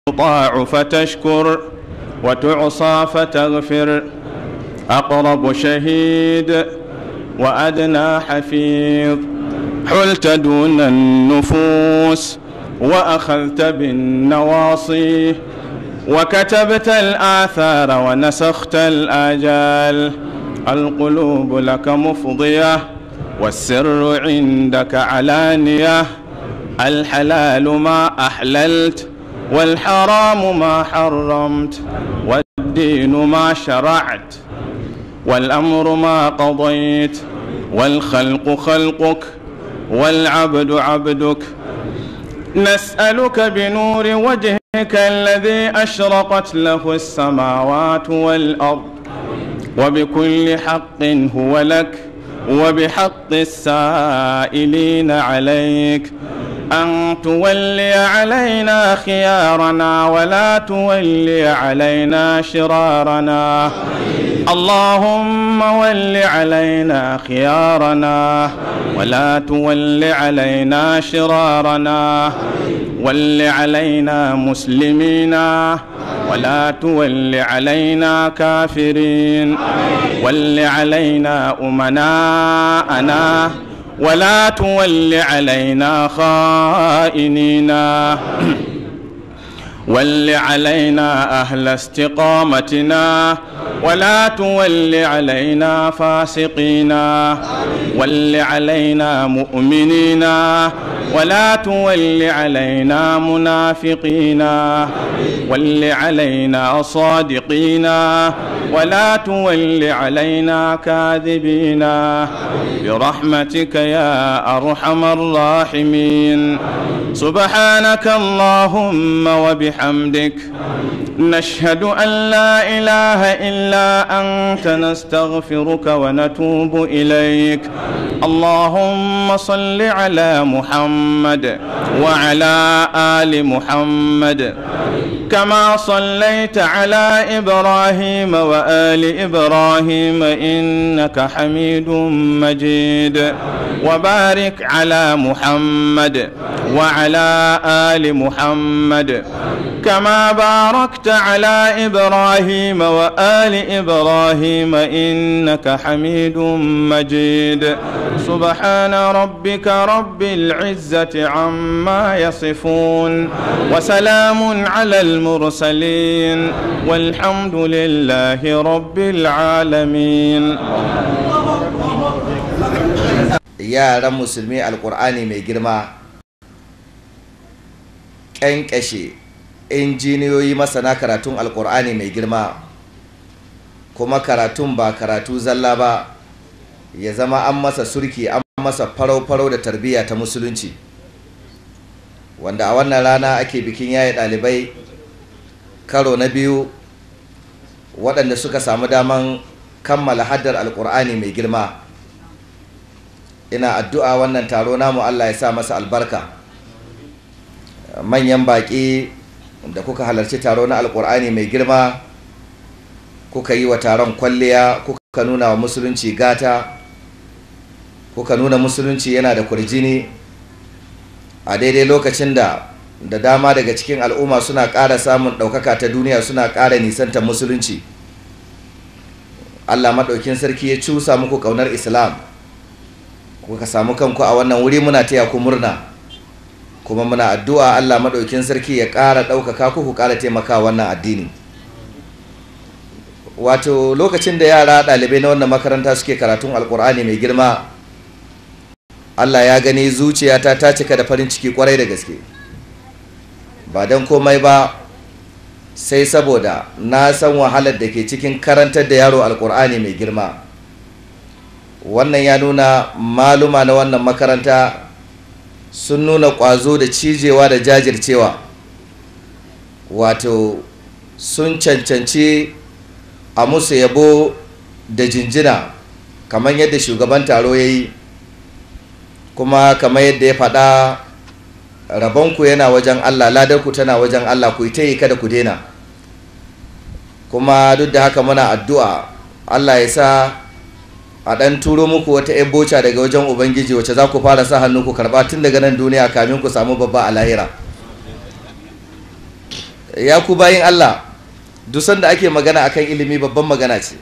تطاع فتشكر وتعصى فتغفر أقرب شهيد وأدنى حفيظ حلت دون النفوس وأخذت بالنواصي وكتبت الآثار ونسخت الآجال القلوب لك مفضية والسر عندك علانية الحلال ما أحللت والحرام ما حرمت والدين ما شرعت والأمر ما قضيت والخلق خلقك والعبد عبدك نسألك بنور وجهك الذي أشرقت له السماوات والأرض وبكل حق هو لك وبحق السائلين عليك أن تولي علينا خيارنا ولا تولي علينا شرارنا اللهم ول علينا خيارنا ولا تول علينا شرارنا ول علينا مسلمين ولا تول علينا كافرين ول علينا أمناءنا ولا تول علينا خائنين ول علينا أهل استقامتنا ولا تول علينا فاسقين ول علينا مؤمنين ولا تول علينا منافقين ول علينا صادقين ولا تول علينا كاذبين برحمتك يا أرحم الراحمين سبحانك اللهم وبحمدك نشهد أن لا إله إلا أنت نستغفرك ونتوب إليك اللهم صل على محمد وعلى آل محمد كما صليت على إبراهيم وآل إبراهيم إنك حميد مجيد وبارك على محمد وعلى آل محمد كما باركت على إبراهيم وآل إبراهيم إنك حميد مجيد سبحان ربك رب العزة عما يصفون وسلام على المرسلين والحمد لله رب العالمين yaran musulmi alkur'ani mai girma ƙyanƙyashe injiniyoyi masana karatun alkur'ani mai girma kuma karatun ba karatu zalla ba ya zama an masa surki an masa farau-farau da tarbiyya ta musulunci wanda a wannan rana ake bikin yaye ɗalibai karo na biyu waɗanda suka samu daman kammala haddar alkur'ani mai girma ina addu'a wannan taro namu Allah ya sa masa albarka manyan baƙi da kuka halarci taro na alƙur'ani mai girma kuka yi wa taron kwalliya kuka nuna wa musulunci gata kuka nuna musulunci yana da kurjini a daidai lokacin da da dama daga cikin al'umma suna ƙara samun ɗaukaka ta duniya suna ƙara nisantar musulunci Allah maɗaukin sarki ya cusa muku ƙaunar islam kuka samu kanku a wannan wuri muna taya ku murna kuma muna addu'a Allah maɗaukin sarki ya ƙara ɗaukaka ku ku ƙara taimaka wannan addini wato lokacin da yara ɗalibai na wannan makaranta suke karatun alƙur'ani mai girma Allah ya gani zuciyata ta cika da farin ciki kwarai da gaske ba don komai ba sai saboda na san wahalar da ke cikin karantar da yaro alƙur'ani mai girma wannan ya nuna maluma na wannan makaranta sun nuna ƙwazo da cijewa da jajircewa wato sun cancanci a musu yabo da jinjina kamar yadda shugaban taro ya yi kuma kamar yadda ya faɗa rabonku yana wajen allah ladarku tana wajen allah ku ta yi kada ku daina kuma duk da haka muna addu'a allah ya sa a ɗan turo muku wata ‘yan boca daga wajen ubangiji wacce za ku fara sa hannu ku karɓa tun daga nan duniya kamin ku samu babba a lahira ya ku bayin Allah dusan da ake magana akan ilimi babban magana ce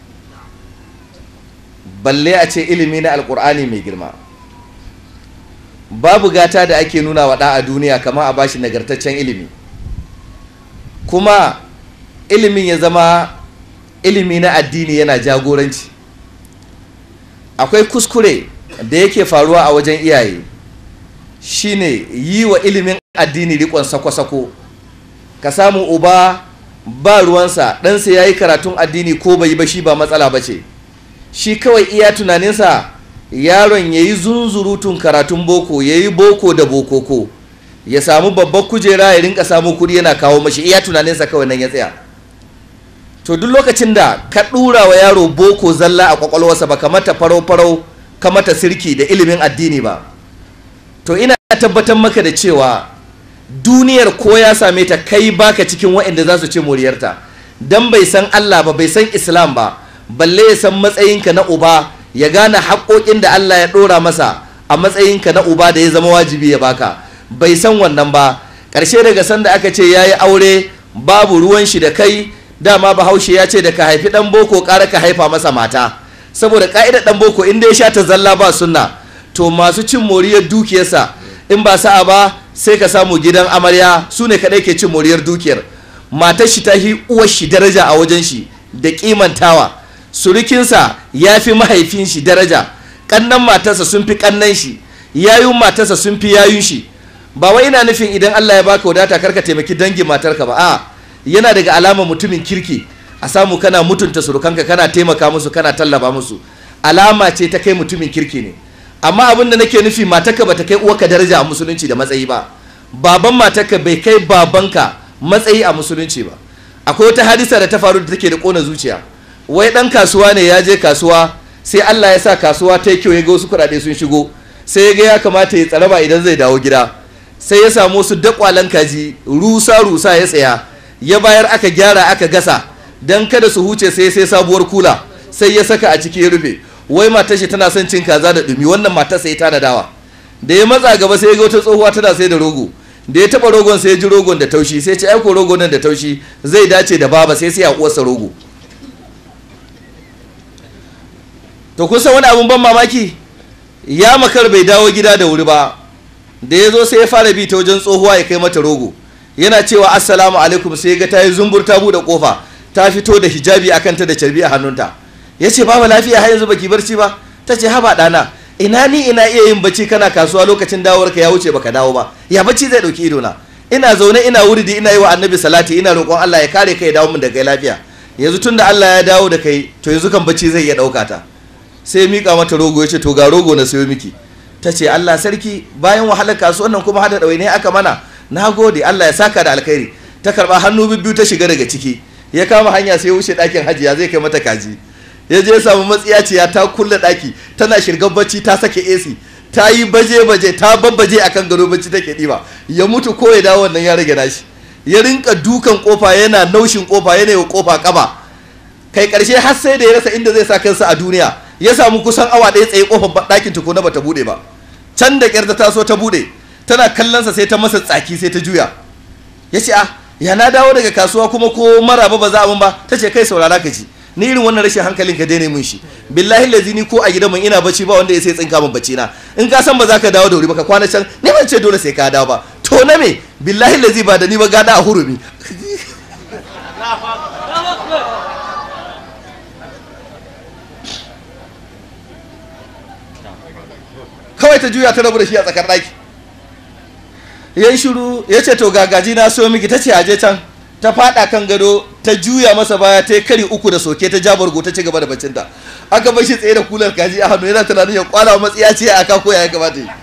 balle a ce ilimi na alkur'ani mai girma babu gata da ake nuna wa ɗa a duniya kamar a bashi nagartaccen ilimi kuma ilimin ya zama ilimi na addini yana jagoranci akwai kuskure da yake faruwa a wajen iyaye shine yi wa ilimin addini rikon sako-sako ka samu uba ba ruwansa ɗansa ya yi karatun addini ko bai yi ba shi ba matsala ba ce shi kawai iya tunaninsa yaron ya yi zunzurutun karatun boko ya yi boko da bokoko ya samu babbar kujera ya rinka samu kuɗi yana kawo mashi iya tunaninsa kawai nan ya tsaya to duk lokacin da ka ɗura wa yaro boko zalla a kwakwalwarsa ba ka mata farau-farau ka mata sirki da ilimin addini ba to ina tabbatar maka da cewa duniyar ko ya same ta kai baka cikin waɗanda za su ci moriyarta dan bai san Allah ba bai san Islam ba balle ya san matsayinka na uba ya gane haƙoƙin da Allah ya ɗora masa a matsayinka na uba da ya zama wajibi ya baka bai san wannan ba ƙarshe daga sanda aka ce ya yi aure babu ruwan shi da kai dama bahaushe ya ce da ka haifi ɗan boko ƙara ka haifa masa mata saboda ƙa'idar ɗan boko in dai ya sha ta zalla ba sunna to masu cin moriyar dukiyarsa in ba sa'a ba sai ka samu gidan amarya su ne kaɗai ke cin moriyar dukiyar matar shi ta hi uwar shi daraja a wajen shi da kimantawa surukinsa ya fi mahaifin shi daraja ƙannan matarsa sun fi ƙannan shi yayun matarsa sun fi yayun shi ba wai ina nufin idan Allah ya baka wadata karka taimaki dangin matarka ba a yana daga alamar mutumin kirki a samu kana mutunta surukanka kana taimaka musu kana tallaba musu alama ce ta kai mutumin kirki ne amma abin da nake nufi matarka bata kai uwarka daraja a musulunci da matsayi ba baban matarka bai kai babanka matsayi a musulunci ba akwai wata hadisa da ta faru da take da kona zuciya wai dan kasuwa ne ya je kasuwa sai Allah ya sa kasuwa ta yi kyau ya ga wasu kuɗaɗe sun shigo sai ya ga ya kamata ya tsaraba idan zai dawo gida sai ya samu wasu dakwalan kaji rusa rusa ya tsaya ya bayar aka gyara aka gasa dan kada su huce sai sai sabuwar kula sai ya saka a ciki ya rufe wai matar shi tana son cin kaza da dumi wannan matar sai ta dawa da ya matsa gaba sai ya ga wata tsohuwa tana sai da rogo da ya taba rogon sai ya ji rogon da taushi sai ce ai ko rogon nan da taushi zai dace da baba sai sai ya uwarsa rogo to kun san wani abun ban mamaki ya makar bai dawo gida da wuri ba da ya zo sai ya fara bi ta wajen tsohuwa ya kai mata rogo yana cewa assalamu alaikum sai ga ta yi zumbur ta buɗe kofa ta fito da hijabi akan ta da carbi a hannunta ya ce babu lafiya har yanzu baki barci ba ta ce haba ɗana ina ni ina iya yin bacci kana kasuwa lokacin dawowar ka ya wuce baka dawo ba ya bacci zai ɗauki ido na ina zaune ina wuridi ina yi wa annabi salati ina roƙon Allah ya kare kai ya dawo min da kai lafiya yanzu tunda Allah ya dawo da kai to yanzu kan bacci zai iya ɗauka ta sai ya miƙa mata rogo ya ce to ga rogo na sayo miki ta ce Allah sarki bayan wahalar kasuwan nan kuma hada ɗawaini aka mana na gode Allah ya saka da alkhairi ta karɓa hannu bibbiyu ta shiga daga ciki ya kama hanya sai ya wuce ɗakin hajiya zai kai mata kaji ya je samu matsiyaciya ta kulle ɗaki tana shirgar bacci ta sake AC ta yi baje-baje ta babbaje akan gado bacci take ɗiba ya mutu ko ya dawo wannan ya rage nashi ya rinka dukan kofa yana naushin kofa yana yi kofa kaba kai karshe har sai da ya rasa inda zai sa kansa a duniya ya samu kusan awa ɗaya tsaye kofar ɗakin tukuna bata buɗe ba can da ƙyar ta taso ta buɗe tana kallonsa sai ta masa tsaki sai ta juya ya ce ah ya na dawo daga kasuwa kuma ko maraba ba za a mun ba ta ce kai saurara ka ji ni irin wannan rashin hankalin ka daina mun shi billahi lazi ni ko a gidan mun ina bacci ba wanda ya sai tsinka min bacci na in ka san ba za ka dawo da wuri ba ka kwana can ni ban ce dole sai ka dawo ba to na me billahi lazi ba da ni ba gada a hurumi kawai ta juya ta rabu da shi a tsakar ɗaki ya yi shiru ya ce to gagaji na so miki ta ce aje can ta fada kan gado ta juya masa baya ta yi kari uku da soke ta jabargo ta ci gaba da bacinta aka bar shi tsaye da kular kaji a hannu yana tunanin ya kwana wa matsiya ce a kan koya ya kamata yi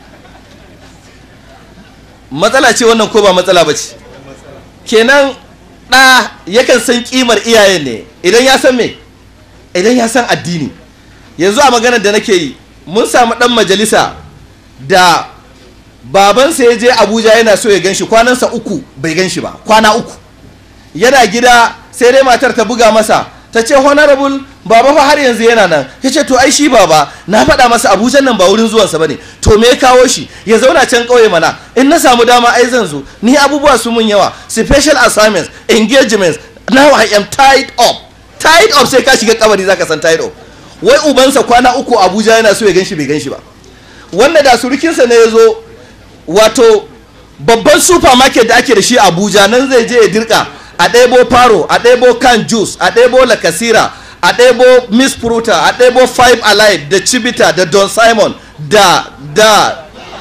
matsala ce wannan ko ba matsala ba ce kenan ɗa yakan san kimar iyayen ne idan ya san me idan ya san addini yanzu a maganar da nake yi mun samu ɗan majalisa da babansa ya je abuja yana so ya ganshi kwanansa uku bai ganshi ba kwana uku yana gida sai dai matar ta buga masa ta ce honorable baba fa har yanzu yana nan ya ce to ai shi baba na faɗa masa abuja nan ba wurin zuwansa ba ne to me ya kawo shi ya zauna can ƙauye mana in na samu dama ai zan zo ni abubuwa su mun yawa special assignments engagements now i am tied up tied up sai ka shiga kabari zaka san tied up wai ubansa kwana uku abuja yana so ya ganshi bai ganshi ba wanda da surukinsa ne ya zo wato babban supermarket da ake da shi abuja nan zai je ya dirka a ɗebo faro a ɗebo can juice a ɗebo lakasira a ɗebo miss fruta a ɗebo five alive da chibita da don simon da da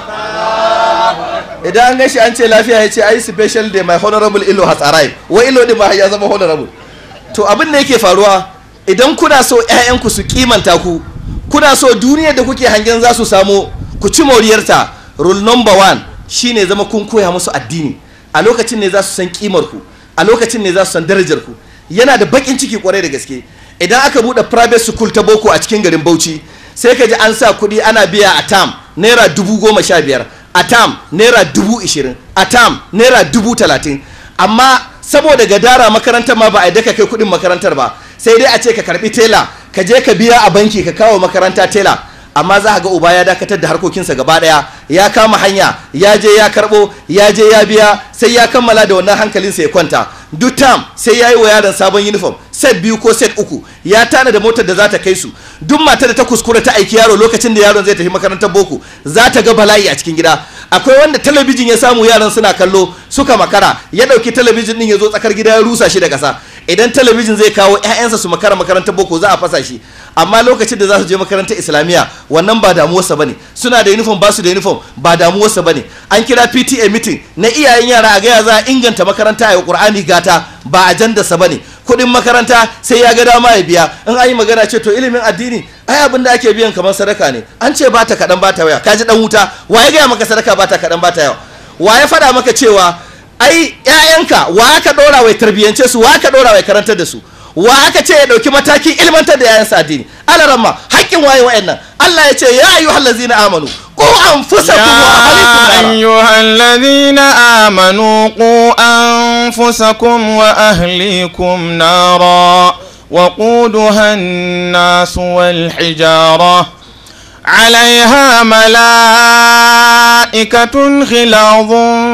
idan an gashi an ce lafiya ya ce ai special day my honorable ilo has arrived wa ilo din ma ya zama honorable to abin da yake faruwa idan kuna so 'ya'yanku su kimanta ku kuna so duniyar da kuke hangen za su samu ku ci moriyarta rule number one shine zama kun koya musu addini a lokacin ne za su san kimar ku a lokacin ne za su san darajar ku yana da bakin ciki kwarai da gaske idan aka bude private school ta boko a cikin garin Bauchi sai ka ji an sa kuɗi ana biya a tam naira dubu goma sha biyar a tam naira dubu ishirin a tam naira dubu talatin amma saboda gadara makarantar ma ba a daka kai kuɗin makarantar ba sai dai a ce ka karbi tela ka je ka biya a banki ka kawo makaranta tela amma za ga uba ya dakatar da harkokinsa gaba daya ya kama hanya ya je ya karbo ya je ya biya sai ya kammala da wannan hankalinsa ya kwanta duk tam sai ya yi wa yaron sabon uniform set biyu ko set uku ya tana da motar da za ta kai su duk mata da ta kuskura ta aiki yaro lokacin da yaron zai tafi makarantar boko za ta ga bala'i a cikin gida akwai wanda talabijin ya samu yaran suna kallo suka makara ya dauki talabijin din ya zo tsakar gida ya rusa shi da kasa idan talabijin zai kawo 'ya'yansa su makara makarantar boko za a fasa shi amma lokacin da za su je makarantar islamiyya wannan ba damuwarsa bane suna da uniform ba su da uniform ba damuwarsa bane an kira PTA meeting na iyayen yara a gaya za a inganta makaranta a Qur'ani gata ba ajandarsa bane kuɗin makaranta sai ya ga dama ya biya in an yi magana ce to ilimin addini ai abin da ake biyan kamar sadaka ne an ce ba ta kaɗan ba ta waya kaji dan wuta wa ya gaya maka sadaka ba ta kaɗan ba ta yawa wa ya faɗa maka cewa ai ƴaƴanka wa aka ɗora wai tarbiyyance su wa aka ɗora wai karantar da su wa aka ce ya ɗauki matakin ilmantar da yayansa addini alaramma haƙƙin waye wa'annan Allah ya ce ya ayyuhal ladzina amanu qu anfusakum wa ahlikum يا أيها الذين آمنوا قوا أنفسكم وأهليكم نارا وقودها الناس والحجارة عليها ملائكة غلاظ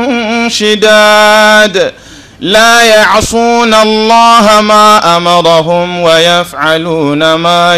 شداد لا يعصون الله ما أمرهم ويفعلون ما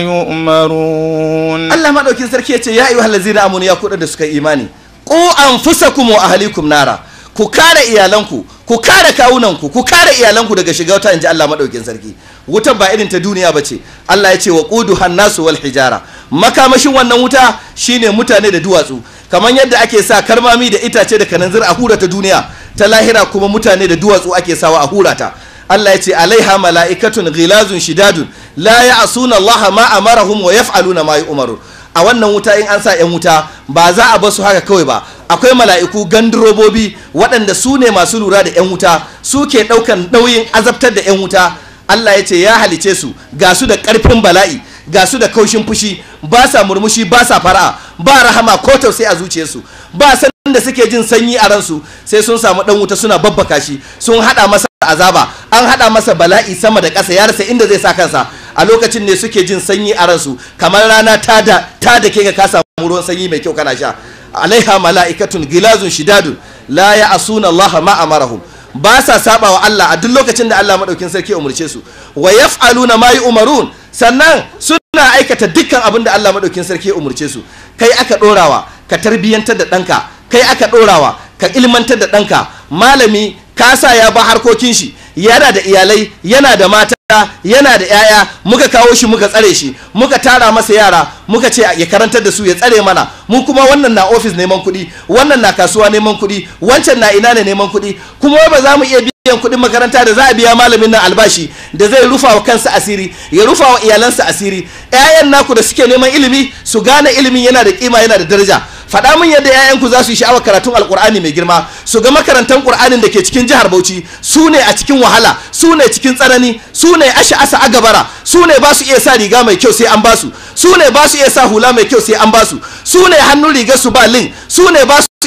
يؤمرون Allah madaukin sarki ya ce ya ayyuhal ladzina amanu ya kuɗa da suka yi imani qu anfusakum wa ahlikum nara ku kare iyalanku ku kare kawunanku ku kare iyalanku daga shiga wuta inji Allah madaukin sarki wutar ba irin ta duniya bace Allah ya ce wa qudu hannasu wal hijara makamashin wannan wuta shine mutane da duwatsu kamar yadda ake sa karmami da itace da kananzir a hura ta duniya ta lahira kuma mutane da duwatsu ake sawa a hura ta Allah ya ce alaiha mala'ikatun ghilazun shidadun la ya'suna Allah ma amarahum wa yaf'aluna ma yu'maru a wannan wuta in an sa yan wuta ba za a basu haka kawai ba akwai mala'iku gandurobobi waɗanda su ne masu lura da yan wuta su ke ɗaukan nauyin azabtar da yan wuta Allah ya ce ya halice su ga su da ƙarfin bala'i ga su da kaushin fushi ba sa murmushi ba sa fara'a ba rahama ko tausayi a zuciyarsu ba san da suke jin sanyi a ransu sai sun samu dan wuta suna babbaka shi sun hada masa azaba an hada masa bala'i sama da ƙasa ya rasa inda zai sa kansa a lokacin ne suke jin sanyi a ransu kamar rana ta da ta da ke ka samu ruwan sanyi mai kyau kana sha alaiha mala'ikatun gilazun shidadun la ya'asuna Allah ma amarahum ba sa saba wa Allah a duk lokacin da Allah madaukin sarki ya umurce su wa yaf'aluna ma yu'marun sannan suna aikata dukkan abin da Allah madaukin sarki ya umurce su kai aka dorawa ka tarbiyyantar da ɗanka kai aka ɗorawa ka ilmantar da ɗanka malami ka sa ya ba harkokin shi yana da iyalai yana da mata yana da 'ya'ya muka kawo shi muka tsare shi muka tara masa yara muka ce ya karantar da su ya tsare mana mu kuma wannan na ofis neman kuɗi wannan na kasuwa neman kuɗi wancan na ina ne neman kuɗi kuma ba za mu iya biyan kuɗin makaranta da za a biya malamin nan albashi da zai rufa wa kansa asiri ya rufa wa iyalansa asiri 'ya'yan naku da suke neman ilimi su gane ilimin yana da kima yana da daraja faɗa min yadda 'ya'yanku za su yi sha'awar karatun alkur'ani mai girma su ga makarantar ƙur'anin da ke cikin jihar bauchi su ne a cikin wahala su ne cikin tsanani su ne asha asa agabara su ne ba su iya sa riga mai kyau sai an basu su ne ba su iya sa hula mai kyau sai an basu su ne hannun rigar su ba lin su ne ba su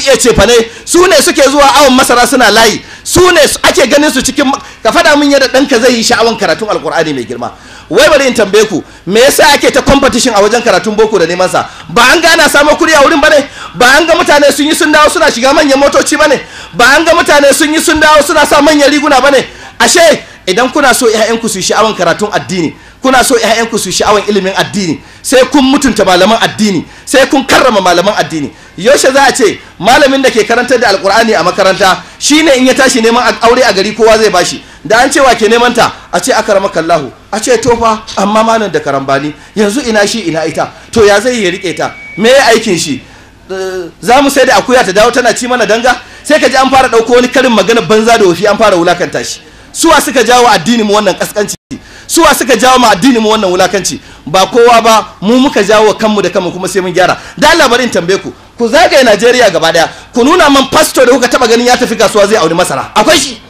iya cefane su ne suke zuwa awon masara suna layi su ne ake ganin su cikin ka faɗa min yadda ɗanka zai yi sha'awan karatun alkur'ani mai girma wai bari in tambaye ku me yasa ake ta competition a wajen karatun boko da neman sa ba an ga ana samun kuɗi a wurin bane ba an ga mutane sun yi sun dawo suna shiga manyan motoci bane ba an ga mutane sun yi sun dawo suna sa manyan riguna bane ashe idan kuna so ƴaƴanku su yi sha'awan karatun addini kuna so ƴaƴanku su yi sha'awan ilimin addini sai kun mutunta malaman addini sai kun karrama malaman addini yaushe za a ce malamin da ke karantar da alkur'ani a makaranta shine in ya tashi neman aure a gari kowa zai bashi da an cewa ke neman ta a ce aka rama kallahu a ce tofa amma malam da karambani yanzu ina shi ina ita to ya zai ya rike ta me ya aikin shi za mu sai da akuya ta dawo tana ci mana danga sai ka ji an fara ɗauko wani karin magana banza da wofi an fara wulakanta shi suwa suka jawo addini mu wannan kaskanci suwa suka jawo ma addini mu wannan wulakanci ba kowa ba mu muka jawo kanmu da kanmu kuma sai mun gyara da Allah bari in tambaye ku ku zagaye Najeriya gaba daya ku nuna man pastor da kuka taba ganin ya tafi kasuwa zai auri masara akwai shi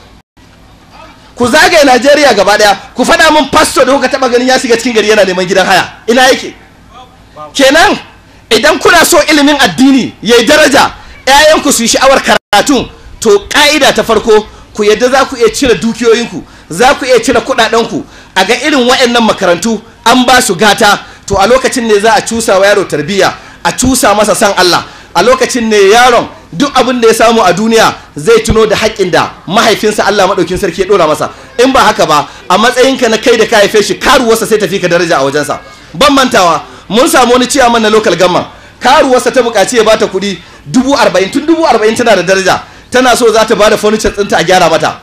ku zagaye Najeriya gaba daya ku faɗa min pastor da kuka taba ganin ya shiga cikin gari yana neman gidan haya ina yake kenan idan kuna so ilimin addini yayi daraja ƴaƴanku su yi sha'awar karatu to ka'ida ta farko ku yadda za ku iya cire dukiyoyinku za ku iya cire kuɗaɗenku a ga irin waɗannan makarantu an ba su gata to a lokacin ne za a cusa wa yaro tarbiyya a cusa masa san Allah a lokacin ne yaron duk abin da ya samu a duniya zai tuno da haƙƙin da mahaifinsa Allah maɗaukin sarki ya ɗora masa in ba haka ba a matsayinka na kai da ka haife shi karuwarsa sai tafi ka daraja a wajensa ban mantawa mun samu wani ciyaman na local gamman karuwarsa ta buƙaci ya bata kuɗi dubu arba'in tun dubu arba'in tana da daraja tana so za ta bada furniture ɗinta a gyara mata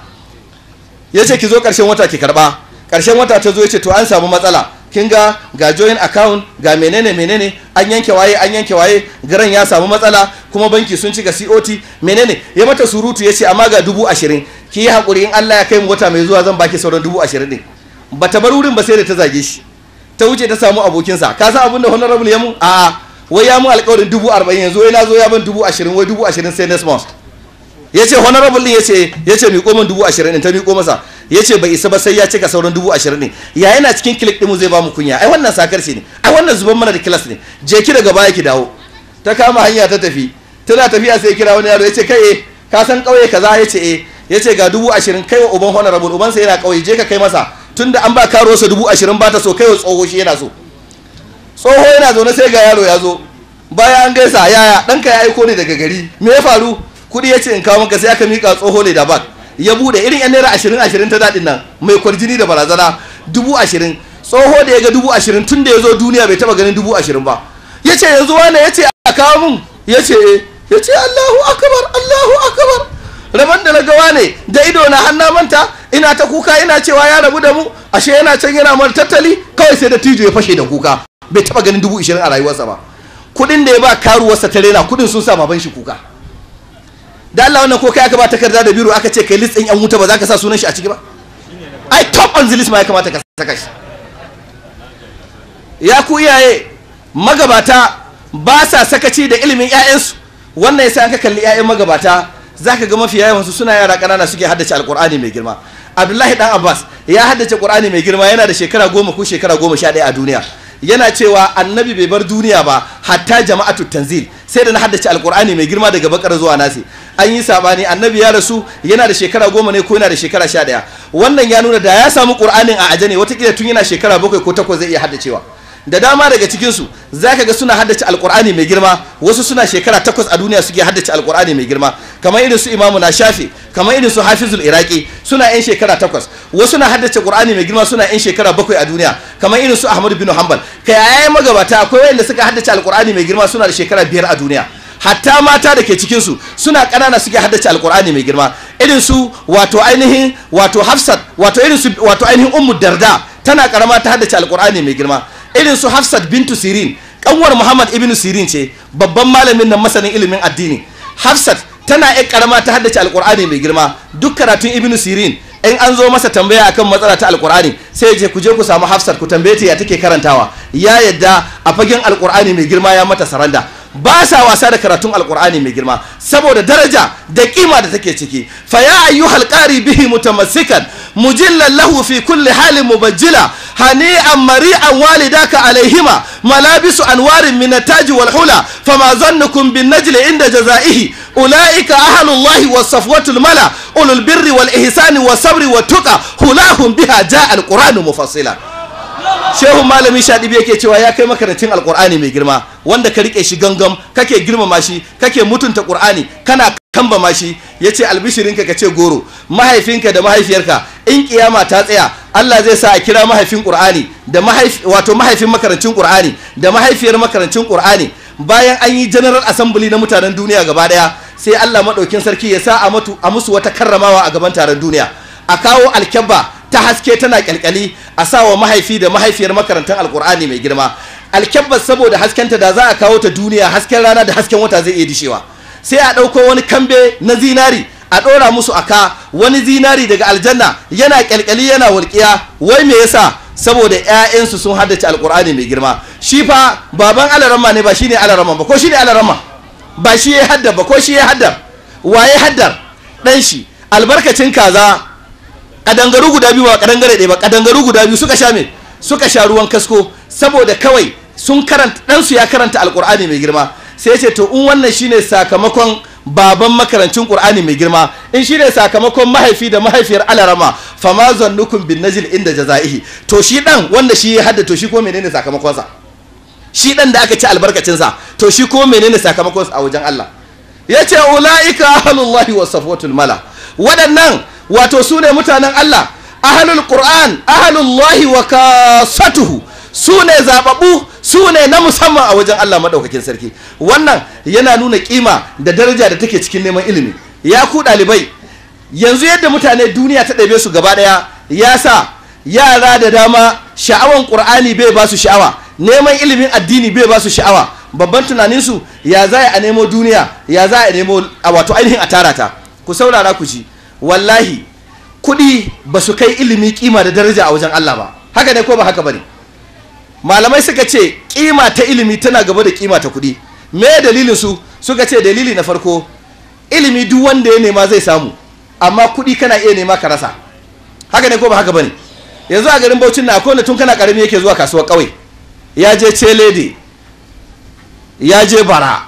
ya ce ki zo ƙarshen wata ki karɓa ƙarshen wata ta zo ya ce to an samu matsala kin ga ga join account ga menene menene an yanke waye an yanke waye garan ya samu matsala kuma banki sun cika COT menene ya mata surutu ya ce amma ga dubu ashirin ki yi haƙuri in Allah ya kai mu wata mai zuwa zan baki sauran dubu ashirin ne ba ta bar wurin ba sai da ta zage shi ta wuce ta samu abokinsa ka san abin da honorable ya mun a'a wai ya mun alƙawarin dubu arba'in yanzu wai na zo ya ban dubu ashirin wai dubu ashirin sai next month ya ce honorable din ya ce ya ce miƙo min dubu ashirin ɗin ta miƙo masa ya ce bai isa ba sai ya cika sauran dubu ashirin ne ya yana cikin kilik ɗinmu zai ba mu kunya ai wannan sakar ne ai wannan zuban mana da kilas ne je ki daga baya ki dawo ta kama hanya ta tafi tana tafiya sai kira wani yaro ya ce kai eh ka san ƙauye kaza ya ce eh ya ce ga dubu ashirin kai wa uban honorable ubansa yana ƙauye je ka kai masa tunda an ba karo sa dubu ashirin ba ta so kai wa tsoho shi yana so tsoho yana zaune sai ga yaro ya zo baya an gaisa yaya ɗanka ya aiko ne daga gari me ya faru kuɗi ya ce in kawo maka sai aka miƙa tsoho ne da bak ya bude irin yan naira ashirin ashirin ta daɗin nan mai kwarjini da barazana dubu ashirin tsoho da ya ga dubu ashirin tun da ya zo duniya bai taɓa ganin dubu ashirin ba ya ce yanzu wane ya ce a kawo mun ya ce ya ce allahu akabar allahu akabar rabon da na gawa ne da ido na hannu manta ina ta kuka ina cewa ya rabu da mu ashe yana can yana mara tattali kawai sai da tijo ya fashe da kuka bai taɓa ganin dubu ashirin a rayuwarsa ba kuɗin da ya ba karuwarsa ta rena kuɗin sun sa baban shi kuka da Allah wannan ko kai aka ba takarda da biro aka ce kai list ɗin yan wuta ba za ka sa sunan shi a ciki ba ai top on the list ma ya kamata ka saka shi ya ku iyaye magabata ba sa sakaci da ilimin ƴaƴansu wannan yasa an ka kalli ƴaƴan magabata zaka ga mafi yawan su suna yara ƙanana suke haddace alƙur'ani mai girma Abdullahi dan Abbas ya haddace Qur'ani mai girma yana da shekara goma ko shekara goma sha ɗaya a duniya yana cewa annabi bai bar duniya ba hatta jama'atu tanzil sai da na haddace alkur'ani mai girma daga bakar zuwa nasi an yi sabani annabi ya rasu yana da shekara goma ne ko yana da shekara sha ɗaya wannan ya nuna da ya samu qur'anin a aje ne watakila tun yana shekara bakwai ko takwas zai iya haddacewa da dama daga cikinsu za ka ga suna haddace alkur'ani mai girma wasu suna shekara takwas a duniya suke haddace alkur'ani mai girma kamar irin su imamu na shafi kamar irin su hafizul iraki suna yan shekara takwas wasu na haddace qur'ani mai girma suna yan shekara bakwai a duniya kamar irin su ahmad bin hanbal kai ayayen magabata akwai wanda suka haddace alkur'ani mai girma suna da shekara biyar a duniya hatta mata da ke cikinsu suna ƙanana suke haddace alkur'ani mai girma irin su wato ainihin wato hafsat wato irin su wato ainihin ummu darda tana karama ta haddace alkur'ani mai girma irin su hafsat bintu sirin kanwar muhammad ibn sirin ce babban malamin nan masanin ilimin addini hafsat tana yan karama ta haddace alkur'ani mai girma duk karatun ibn sirin in an zo masa tambaya akan matsala ta alkur'ani sai je ku je ku samu hafsat ku tambaye ta ya take karantawa ya yadda a fagen alkur'ani mai girma ya mata saranda ba sa wasa da karatun alkur'ani mai girma saboda daraja da kima da take ciki fa ya ayyuhal qari bihi mutamassikan mujillan lahu fi kulli halin mubajjila hani'an mari'an walidaka alaihima malabisu anwarin min taji wal hula fama zannukum bin najli inda jazaihi ulaika ahlullahi was safwatul mala ulul birri wal ihsani was sabri wat tuqa hulahum biha jaa alquranu mufassila shehu malami shadibi yake cewa ya kai makarantun alqur'ani mai girma wanda ka rike shi gangam kake girmama shi kake mutunta qur'ani kana kambama shi yace albishirinka ka ce goro mahaifinka da mahaifiyarka in kiyama ta tsaya Allah zai sa a kira mahaifin qur'ani da mahaifi wato mahaifin makarancin qur'ani da mahaifiyar makarancin qur'ani bayan an yi general assembly na mutanen duniya gaba daya sai Allah madaukin sarki ya sa a mutu a musu wata karramawa a gaban taron duniya a kawo alkyabba ta haske tana kyalkyali a sa wa mahaifi da mahaifiyar makarantar alkur'ani mai girma alkyabbar saboda haskenta da za a kawo ta duniya hasken rana da hasken wata zai iya dishewa sai a ɗauko wani kambe na zinari a ɗora musu aka wani zinari daga aljanna yana kyalkyali yana walƙiya wai me yasa saboda ƴaƴansu sun haddace alkur'ani mai girma shi fa baban alaramma ne ba shine alaramma ba ko shine alaramma ba shi ya haddar ba ko shi ya haddar waye haddar dan shi albarkacin kaza kadangaru guda biyu ba kadangare ɗaya ba kadangaru guda biyu suka sha me suka sha ruwan kasko saboda kawai sun karanta ɗansu ya karanta alkur'ani mai girma sai ya ce to in wannan shine sakamakon baban makarancin qur'ani mai girma in shine sakamakon mahaifi da mahaifiyar alarama fama zannukum bin najil inda jazaihi to shi dan wanda shi ya hadda to shi ko menene sakamakonsa shi dan da aka ci albarkacinsa to shi ko menene sakamakonsa a wajen Allah yace ulaika ahlullahi was safwatul mala waɗannan wato su ne mutanen Allah ahalul Qur'an ahalullahi wa kasatuhu su ne zababu su ne na musamman a wajen Allah madaukakin sarki wannan yana nuna kima da daraja da take cikin neman ilimi ya ku ɗalibai yanzu yadda mutane duniya ta ɗabe su gaba ɗaya ya sa yara da dama sha'awan ƙur'ani bai ba su sha'awa neman ilimin addini bai ba su sha'awa babban tunaninsu ya za a nemo duniya ya za a nemo a wato ainihin a tara ta ku saurara ku ji wallahi kuɗi ba su kai ilimi kima da daraja a wajen Allah ba haka ne ko ba haka bane malamai suka ce kima ta ilimi tana gaba da kima ta kuɗi me dalilin su suka ce dalili na farko ilimi duk wanda ya nema zai samu amma kuɗi kana iya nema ka rasa haka ne ko ba haka bane yanzu a garin Bauchin na akwai wanda tun kana karami yake zuwa kasuwar ƙauye ya je celede ya je bara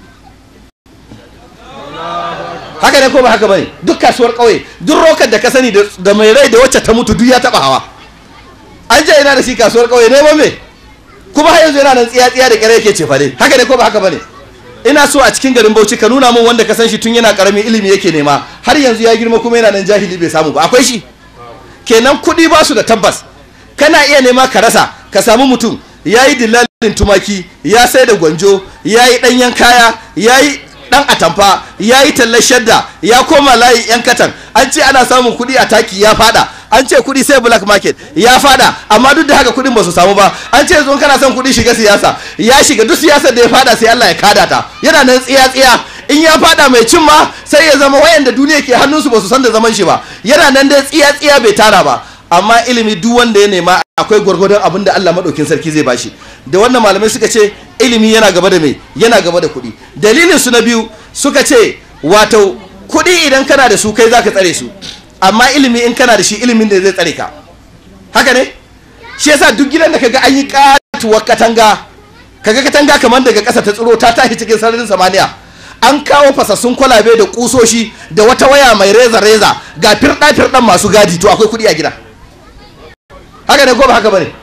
haka ne ko ba haka bane duk kasuwar kauye duk rokar da ka sani da mai rai da wacce ta mutu duk ya taba hawa an je ina da shi kasuwar kauye neman me kuma har yanzu yana nan tsiya tsiya da kare yake cefa dai haka ne ko ba haka bane ina so a cikin garin Bauchi ka nuna min wanda ka san shi tun yana karami ilimi yake nema har yanzu ya girma kuma yana nan jahili bai samu ba akwai shi kenan kuɗi ba su da tabbas kana iya nema ka rasa ka samu mutum ya yi dillalin tumaki ya sai da gwanjo ya yi ɗanyen kaya ya yi dan atamfa ya yi tallar shadda ya koma layi yan katan an ce ana samun kuɗi a taki ya fada an ce kuɗi sai black market ya fada amma duk da haka kuɗin ba su samu ba an ce yanzu kana son kuɗi shiga siyasa ya shiga duk siyasar da ya fada sai Allah ya kada ta yana nan tsiya tsiya in ya fada mai cin ma sai ya zama wayanda duniya ke hannunsu ba su san da zaman shi ba yana nan dai tsiya tsiya bai tara ba amma ilimi duk wanda ya nema akwai gwargwadon abin da Allah madaukin sarki zai bashi da wannan malamai suka ce ilimi yana gaba da mai yana gaba da kuɗi dalilin su na biyu suka ce wato kuɗi idan kana da su kai zaka tsare su amma ilimi in kana da shi ilimin da zai tsare ka haka ne shi yasa duk gidan da kaga an yi katuwar katanga kaga katanga kamar daga ƙasa ta tsiro ta tashi cikin sararin samaniya an kawo fasassun kwalabe da kusoshi da wata waya mai reza reza ga firɗa firɗan masu gadi to akwai kuɗi a gida haka ne ko ba haka bane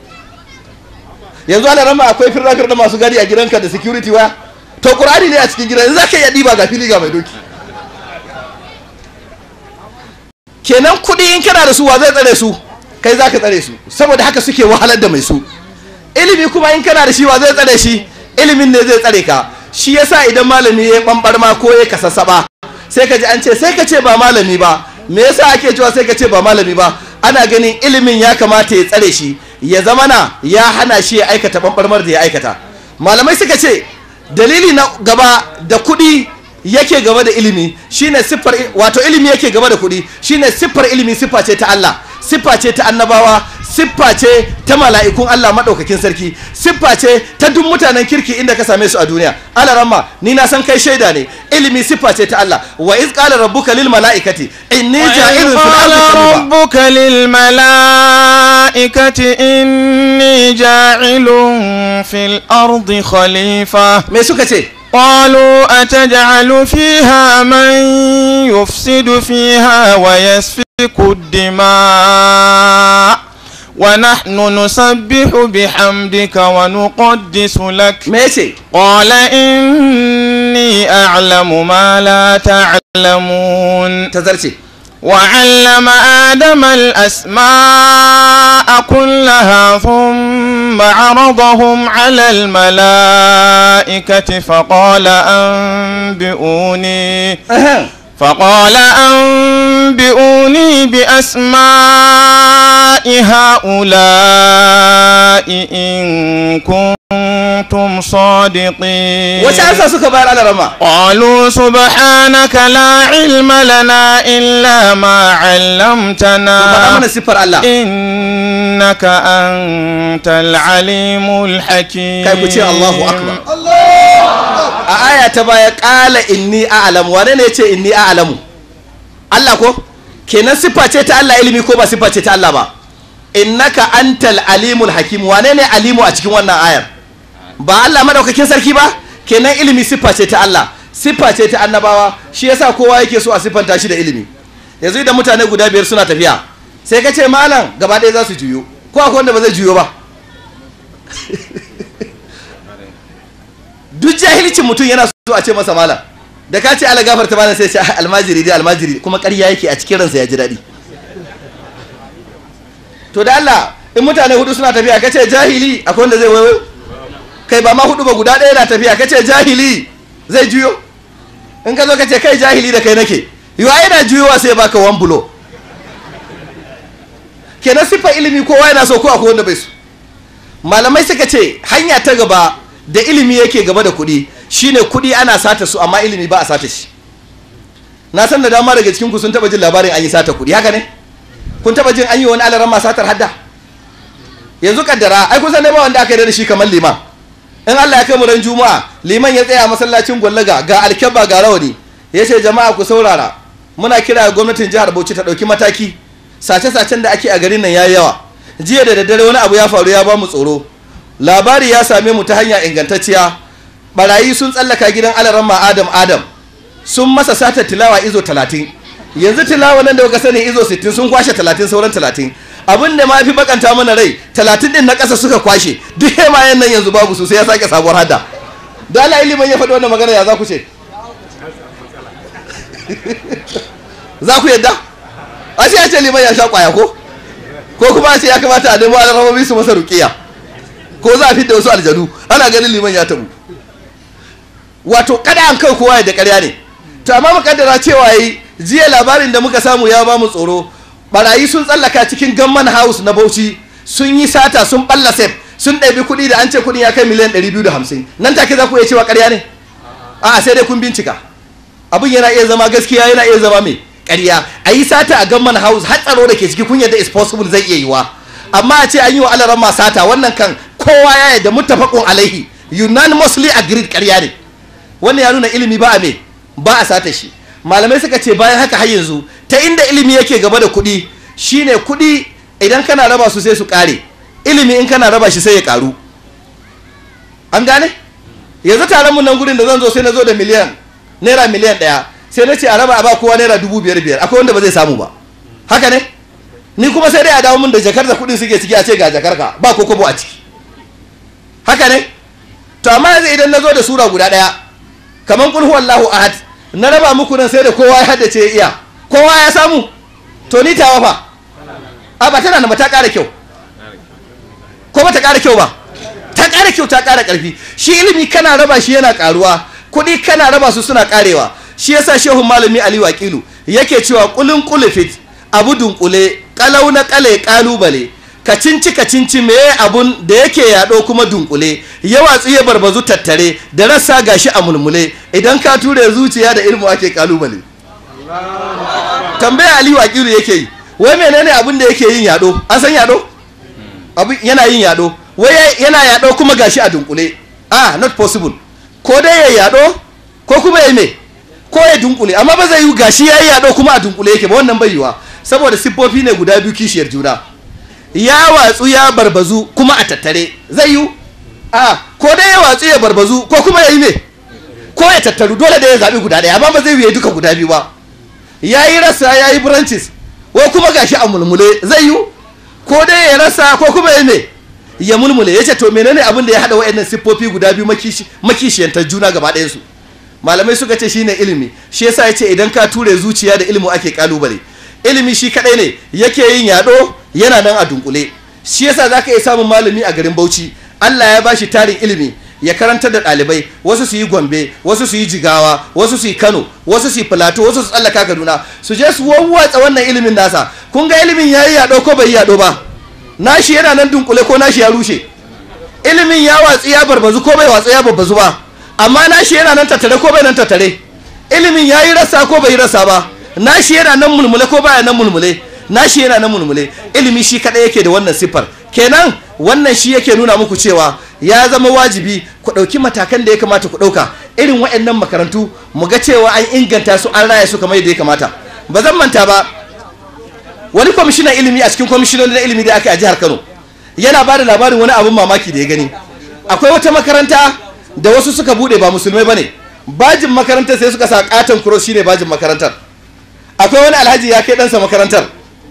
yanzu ana rama akwai firɗa firɗan masu gadi a gidanka da security waya to qur'ani ne a cikin gidan yanzu zaka iya diba ga fili ga mai doki kenan kuɗi in kana da su wa zai tsare su kai zaka tsare su saboda haka suke wahalar da mai su ilimi kuma in kana da shi wa zai tsare shi ilimin ne zai tsare ka shi yasa idan malami ya bambar ma ko ya kasassaba sai ka ji an ce sai ka ce ba malami ba me yasa ake cewa sai ka ce ba malami ba ana ganin ilimin ya kamata ya tsare shi ya zama na ya hana shi ya aikata bambarmar da ya aikata malamai suka ce dalili na gaba da kuɗi yake gaba da ilimi shine siffar wato ilimi yake gaba da kuɗi shine siffar ilimi siffa ce ta Allah siffa ce ta annabawa siffa ce ta mala'ikun Allah maɗaukakin sarki siffa ce ta duk mutanen kirki inda ka same su a duniya alaramma ni na san kai shaida ne ilimi siffa ce ta Allah wa iz qala rabbuka lil mala'ikati inni ja'ilun fil ardi khalifa ربك للملائكة إني جاعل في الأرض خليفة me suka ce قالوا أتجعل فيها من يفسد فيها ويسفك الدماء ونحن نسبح بحمدك ونقدس لك me yace قال إني أعلم ما لا تعلمون tazarce وعلم آدم الأسماء كلها ثم عرضهم على الملائكة فقال أنبئوني Ahem. فقال أنبئوني بأسماء هؤلاء إن كنتم صادقين wace ansa suka bayar alarama قالوا سبحانك لا علم لنا إلا ما faɗa علمتنا mana siffar Allah إنك أنت العليم الحكيم kai ku ce Allahu akbar a aya ta baya ƙala inni a'lamu wane ne ce inni a'lamu Allah ko kenan siffa ce ta Allah ilimi ko ba siffa ce ta Allah ba innaka antal alimul hakim wane ne alimu a cikin wannan ayar ba Allah madaukakin sarki ba kenan ilimi siffa ce ta Allah siffa ce ta annabawa shi yasa kowa yake so a siffanta shi da ilimi yanzu idan mutane guda biyar suna tafiya sai ka ce malam gaba ɗaya za su juyo ko akwai wanda ba zai juyo ba duk jahilcin mutum yana so a ce masa malam da ka ce ala gafarta malam sai ya ce "Ah, almajiri dai almajiri kuma ƙarya yake a cikin ransa ya ji daɗi to da Allah in mutane hudu suna tafiya ka ce jahili akwai wanda zai waiwayo kai ba ma hudu ba guda ɗaya na tafiya ka ce jahili zai juyo in ka zo ka ce kai jahili da kai nake yiwa yana juyowa sai ya baka wan bulo kenan siffa ilimi kowa yana so ko akwai wanda bai so malamai suka ce hanya ta gaba da ilimi yake gaba da kuɗi shine kuɗi ana sata su amma ilimi ba a sata shi na san da dama daga cikin ku sun taba jin labarin an yi sata kuɗi haka ne kun taba jin an yi wani alaran ma satar hadda yanzu kaddara ai kusan ne ba wanda aka yi da shi kamar liman in Allah ya kai mu ran juma'a liman ya tsaya masallacin gwallaga ga alkyabba ga rawani ya ce jama'a ku saurara muna kira ga gwamnatin jihar Bauchi ta ɗauki mataki sace-sacen da ake a garin nan yayi yawa jiya da daddare wani abu ya faru ya ba mu tsoro labari ya same mu ta hanya ingantacciya barayi sun tsallaka gidan alaramma adam adam sun masa satar tilawa izo talatin yanzu tilawa nan da kuka sani izo sittin sun kwashe talatin sauran talatin abin da ma fi bakanta mana rai talatin din na ƙasa suka kwashe duk hemayen nan yanzu babu su sai ya sake sabuwar hadda da Allah ilimin ya faɗi wannan magana ya za ku ce za ku yadda a ce ya ce liman ya sha kwaya ko ko kuma a ce ya kamata a nemo alarabobi su masa rukiya ko za a fidda wasu aljanu ana ganin liman ya tabu wato kada an kai kowa da ƙarya ne to amma mukaddara cewa yi jiya labarin da muka samu ya ba mu tsoro barayi sun tsallaka cikin gamman house na bauchi sun yi sata sun balla sef sun ɗabi kuɗi da an ce kuɗin ya kai miliyan 250 nan take za ku iya cewa ƙarya ne a'a sai dai kun bincika abin yana iya zama gaskiya yana iya zama mai ƙarya a yi sata a gamman house har tsaro da ke ciki kun yadda is possible zai iya yiwa amma a ce an yi wa alaran ma sata wannan kan kowa ya yadda muttafaqun alaihi unanimously agreed ƙarya ne wannan ya nuna ilimi ba a me ba a sata shi malamai suka ce bayan haka har yanzu ta inda ilimi yake gaba da kuɗi shine kuɗi idan kana raba su sai su ƙare ilimi in kana raba shi sai ya ƙaru an gane yanzu taron mun nan gurin da zan zo sai na zo da miliyan naira miliyan ɗaya sai na ce a raba a ba kowa naira dubu biyar biyar akwai wanda ba zai samu ba haka ne ni kuma sai dai a dawo mun da jakar da kuɗin suke ciki a ce ga jakar ka ba ko kobo a ciki haka ne to amma yanzu idan na zo da sura guda ɗaya kamar kul huwallahu ahad na raba muku nan sai da kowa ya haddace ya iya kowa ya samu to ni tawa fa a ba tana da ta ƙara kyau ko ba ta ƙara kyau ba ta ƙara kyau ta ƙara ƙarfi shi ilimi kana raba shi yana ƙaruwa kuɗi kana raba su suna ƙarewa shi yasa shehun malami ali wakilu yake cewa kulun kulufit abu dunkule kalau na kale kalubale ka cinci ka cinci meye abun da yake yaɗo kuma dunkule ya watsu ya barbazu tattare da rassa gashi a mulmule idan ka ture zuciya da ilmu ake kalubale tambaya ali wakilu yake yi wai menene abun da yake yin yaɗo an san yaɗo abu yana yin yaɗo wai yana yaɗo kuma gashi a dunkule ah not possible ko dai ya yaɗo ko kuma ya me ko ya dunkule amma ba zai yi gashi ya yi yaɗo kuma a dunkule yake ba wannan bai yiwa saboda siffofi ne guda biyu kishiyar juna ya watsu ya barbazu kuma a tattare zai yi a ko dai ya watsu ya barbazu ko kuma ya yi me ko ya tattaru dole da ya zaɓi guda ɗaya amma ba zai yi duka guda biyu ba ya yi rasa ya yi branches wai kuma gashi a mulmule zai yi ko dai ya rasa ko kuma ya me ya mulmule ya ce to menene abin da ya haɗa wa'annan siffofi guda biyu makishiyantar juna gaba ɗayansu malamai suka ce shine ilimi shi yasa ya ce idan ka ture zuciya da ilimi ake kalubale ilimi shi kaɗai ne yake yin yaɗo yana nan a dunkule shi yasa zaka iya samun malami a garin Bauchi Allah ya bashi tarin ilimi ya karantar da ɗalibai wasu su yi gombe wasu su yi jigawa wasu su yi kano wasu su yi filato wasu su tsallaka kaduna su je su wawwatsa wannan ilimin nasa kun ga ilimin ya yi yaɗo ko bai yi yaɗo ba nashi yana nan dunkule ko nashi ya rushe ilimin ya watsi ya barbazu ko bai watsi ya barbazu ba amma nashi yana nan tattare ko bai nan tattare ilimin ya yi rasa ko bai yi rasa ba nashi yana nan mulmule ko baya nan mulmule nashi yana nan mulmule ilimi shi kaɗai yake da wannan siffar kenan wannan shi yake nuna muku cewa ya zama wajibi ku ɗauki matakan da ya kamata ku ɗauka irin waɗannan makarantu mu ga cewa an inganta su an raya su kamar yadda ya kamata ba zan manta ba wani kwamishinan ilimi a cikin kwamishinoni na ilimi da aka a jihar kano yana ba da labarin wani abin mamaki da ya gani akwai wata makaranta da wasu suka buɗe ba musulmai ba ne bajin makarantar sai suka sa katon cross shine bajin makarantar akwai wani alhaji ya kai ɗansa makarantar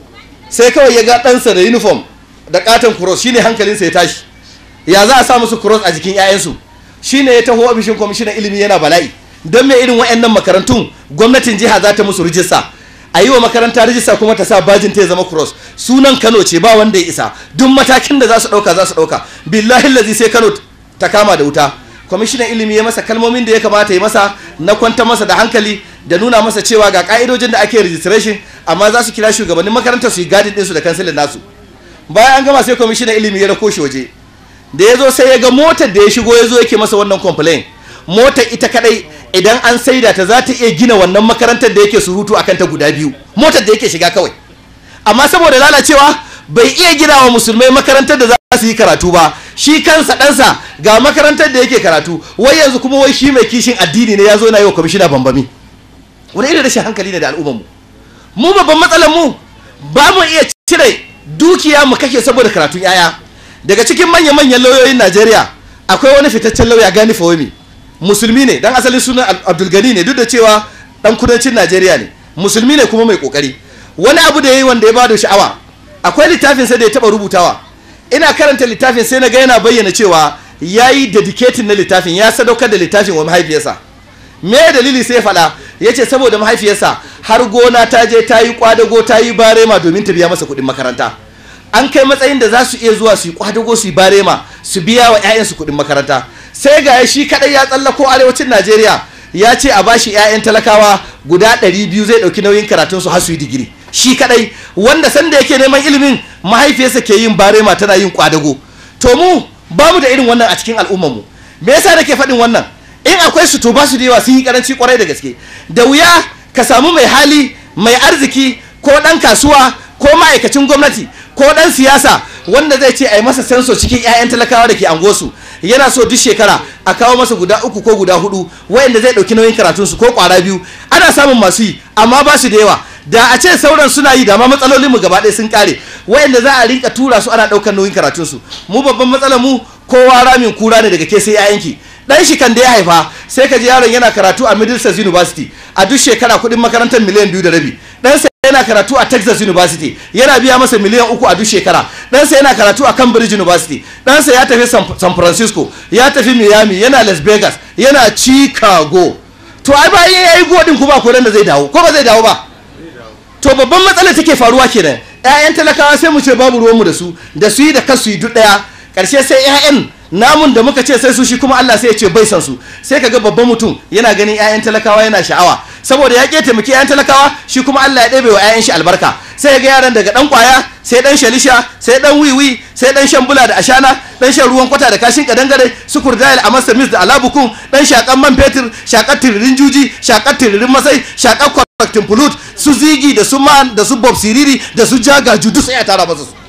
sai kawai ya ga ɗansa da uniform da katon cross shine hankalinsa ya tashi ya za a sa musu cross a jikin 'ya'yansu shine ya taho ofishin kwamishinan ilimi yana bala'i don me irin wayannan makarantun gwamnatin jiha za ta musu rijista a yi wa makaranta rijista kuma ta sa bajin ta ya zama cross sunan kano ce ba wanda ya isa duk matakin da za su ɗauka za su ɗauka billahi lazi sai kano ta kama da wuta kwamishinan ilimi ya masa kalmomin da ya kamata ya masa na kwanta masa da hankali da nuna masa cewa ga ka'idojin da ake registration amma za su kira shugabannin makarantar su yi gadin ɗinsu da kansilin nasu bayan an gama sai kwamishinan ilimi ya rako shi waje da ya zo sai ya ga motar da ya shigo ya zo yake masa wannan complain motar ita kadai idan an saida ta za ta iya gina wannan makarantar da yake surutu akan ta guda biyu motar da yake shiga kawai amma saboda lalacewa bai iya gina wa musulmai makarantar da za su yi karatu ba shi kansa ɗansa ga makarantar da yake karatu wai yanzu kuma wai shi mai kishin addini ne ya zo na yi wa kwamishina bambami wani irin rashin hankali ne da al'ummarmu mu babban matsalar mu ba mu iya cire dukiya mu kake saboda karatun yaya daga cikin manya-manyan lauyoyin najeriya akwai wani fitaccen lauya gani fawami musulmi ne dan asalin sunan abdulgani ne duk da cewa dan kudancin najeriya ne musulmi ne kuma mai kokari wani abu da ya yi wanda ya bada sha'awa akwai littafin sai da ya taba rubutawa ina karanta littafin sai na ga yana bayyana cewa ya yi dedicating na littafin ya sadaukar da littafin wa mahaifiyarsa me dalili sai faɗa ya ce saboda mahaifiyarsa har gona ta je ta yi kwadago ta yi barema domin ta biya masa kuɗin makaranta an kai matsayin da za su iya zuwa su yi kwadago su yi barema su biya wa 'ya'yansu kuɗin makaranta sai ga shi kaɗai ya tsallako arewacin najeriya ya ce a bashi 'ya'yan talakawa guda 200 zai ɗauki nauyin karatunsu har su yi digiri shi kaɗai wanda sanda yake neman ilimin mahaifiyarsa ke yin barema tana yin kwadago to mu ba mu da irin wannan a cikin al'ummarmu me yasa nake faɗin wannan in akwai su to ba su da yawa sun yi karanci kwarai da gaske da wuya ka samu mai hali mai arziki ko ɗan kasuwa ko ma'aikacin gwamnati ko ɗan siyasa wanda zai ce a yi masa senso cikin 'ya'yan talakawa da ke angosu yana so duk shekara a kawo masa guda uku ko guda hudu wayanda zai ɗauki nauyin karatunsu ko kwara biyu ana samun masu yi amma ba su da yawa da a ce sauran suna yi da ma matsalolin mu gaba ɗaya sun kare wayanda za a rinka tura su ana ɗaukar nauyin karatunsu mu babban matsalar mu kowa ramin kura ne daga ke sai 'ya'yanki dan shi kan da ya haifa sai ka ji yaron yana karatu a Middlesex University a duk shekara kuɗin makarantar miliyan biyu da rabi ɗansa yana karatu a Texas University yana biya masa miliyan uku a duk shekara ɗansa yana karatu a Cambridge University ɗansa ya tafi San Francisco ya tafi Miami yana Las Vegas yana Chicago to ai bayan ya yi godin kuma ko da zai dawo ko ba zai dawo ba to babban matsalar take faruwa kenan ƴaƴan talakawa sai mu ce babu ruwanmu da su da su yi da kasu yi duk ɗaya ƙarshe sai ƴaƴan namun da muka ce sai su shi kuma Allah sai ya ce bai san su sai kaga babban mutum yana ganin ƴaƴan talakawa yana sha'awa saboda ya ke taimaki ƴaƴan talakawa shi kuma Allah ya ɗebe wa ƴaƴan shi albarka sai ga yaran daga dan kwaya sai dan shalisha sai dan wiwi sai dan shan bula da ashana dan shan ruwan kwata da kashin kadangare su kurdayal a masa mis da alabukun dan shakan man fetur shakar tiririn juji shakar tiririn masai shakar kwakwatin fulut su zigi da su man da su bob siriri da su jagaju duk sai ya tara masa su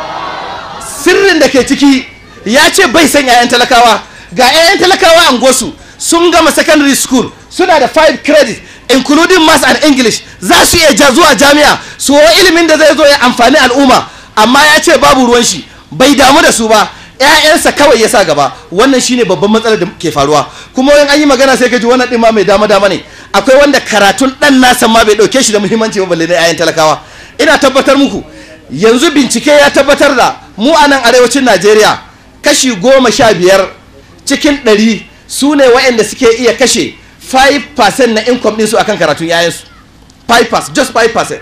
sirrin da ke ciki ya ce bai san 'ya'yan talakawa ga 'ya'yan talakawa an gosu sun gama secondary school suna da 5 credit including maths and english za su iya ja zuwa jami'a su wa ilimin da zai zo ya amfani al'umma amma ya ce babu ruwan shi bai damu da su ba ƴaƴansa kawai ya sa gaba wannan shine babban matsalar da ke faruwa kuma wani an yi magana sai ka ji wannan ɗin ma mai dama dama ne akwai wanda karatun ɗan nasa ma bai ɗauke shi da muhimmanci ba balle na ƴaƴan talakawa ina tabbatar muku yanzu bincike ya tabbatar da mu a nan arewacin najeriya kashi goma sha biyar cikin ɗari su ne waɗanda suke iya kashe 5% na income ɗinsu akan karatun yayansu 5% just 5%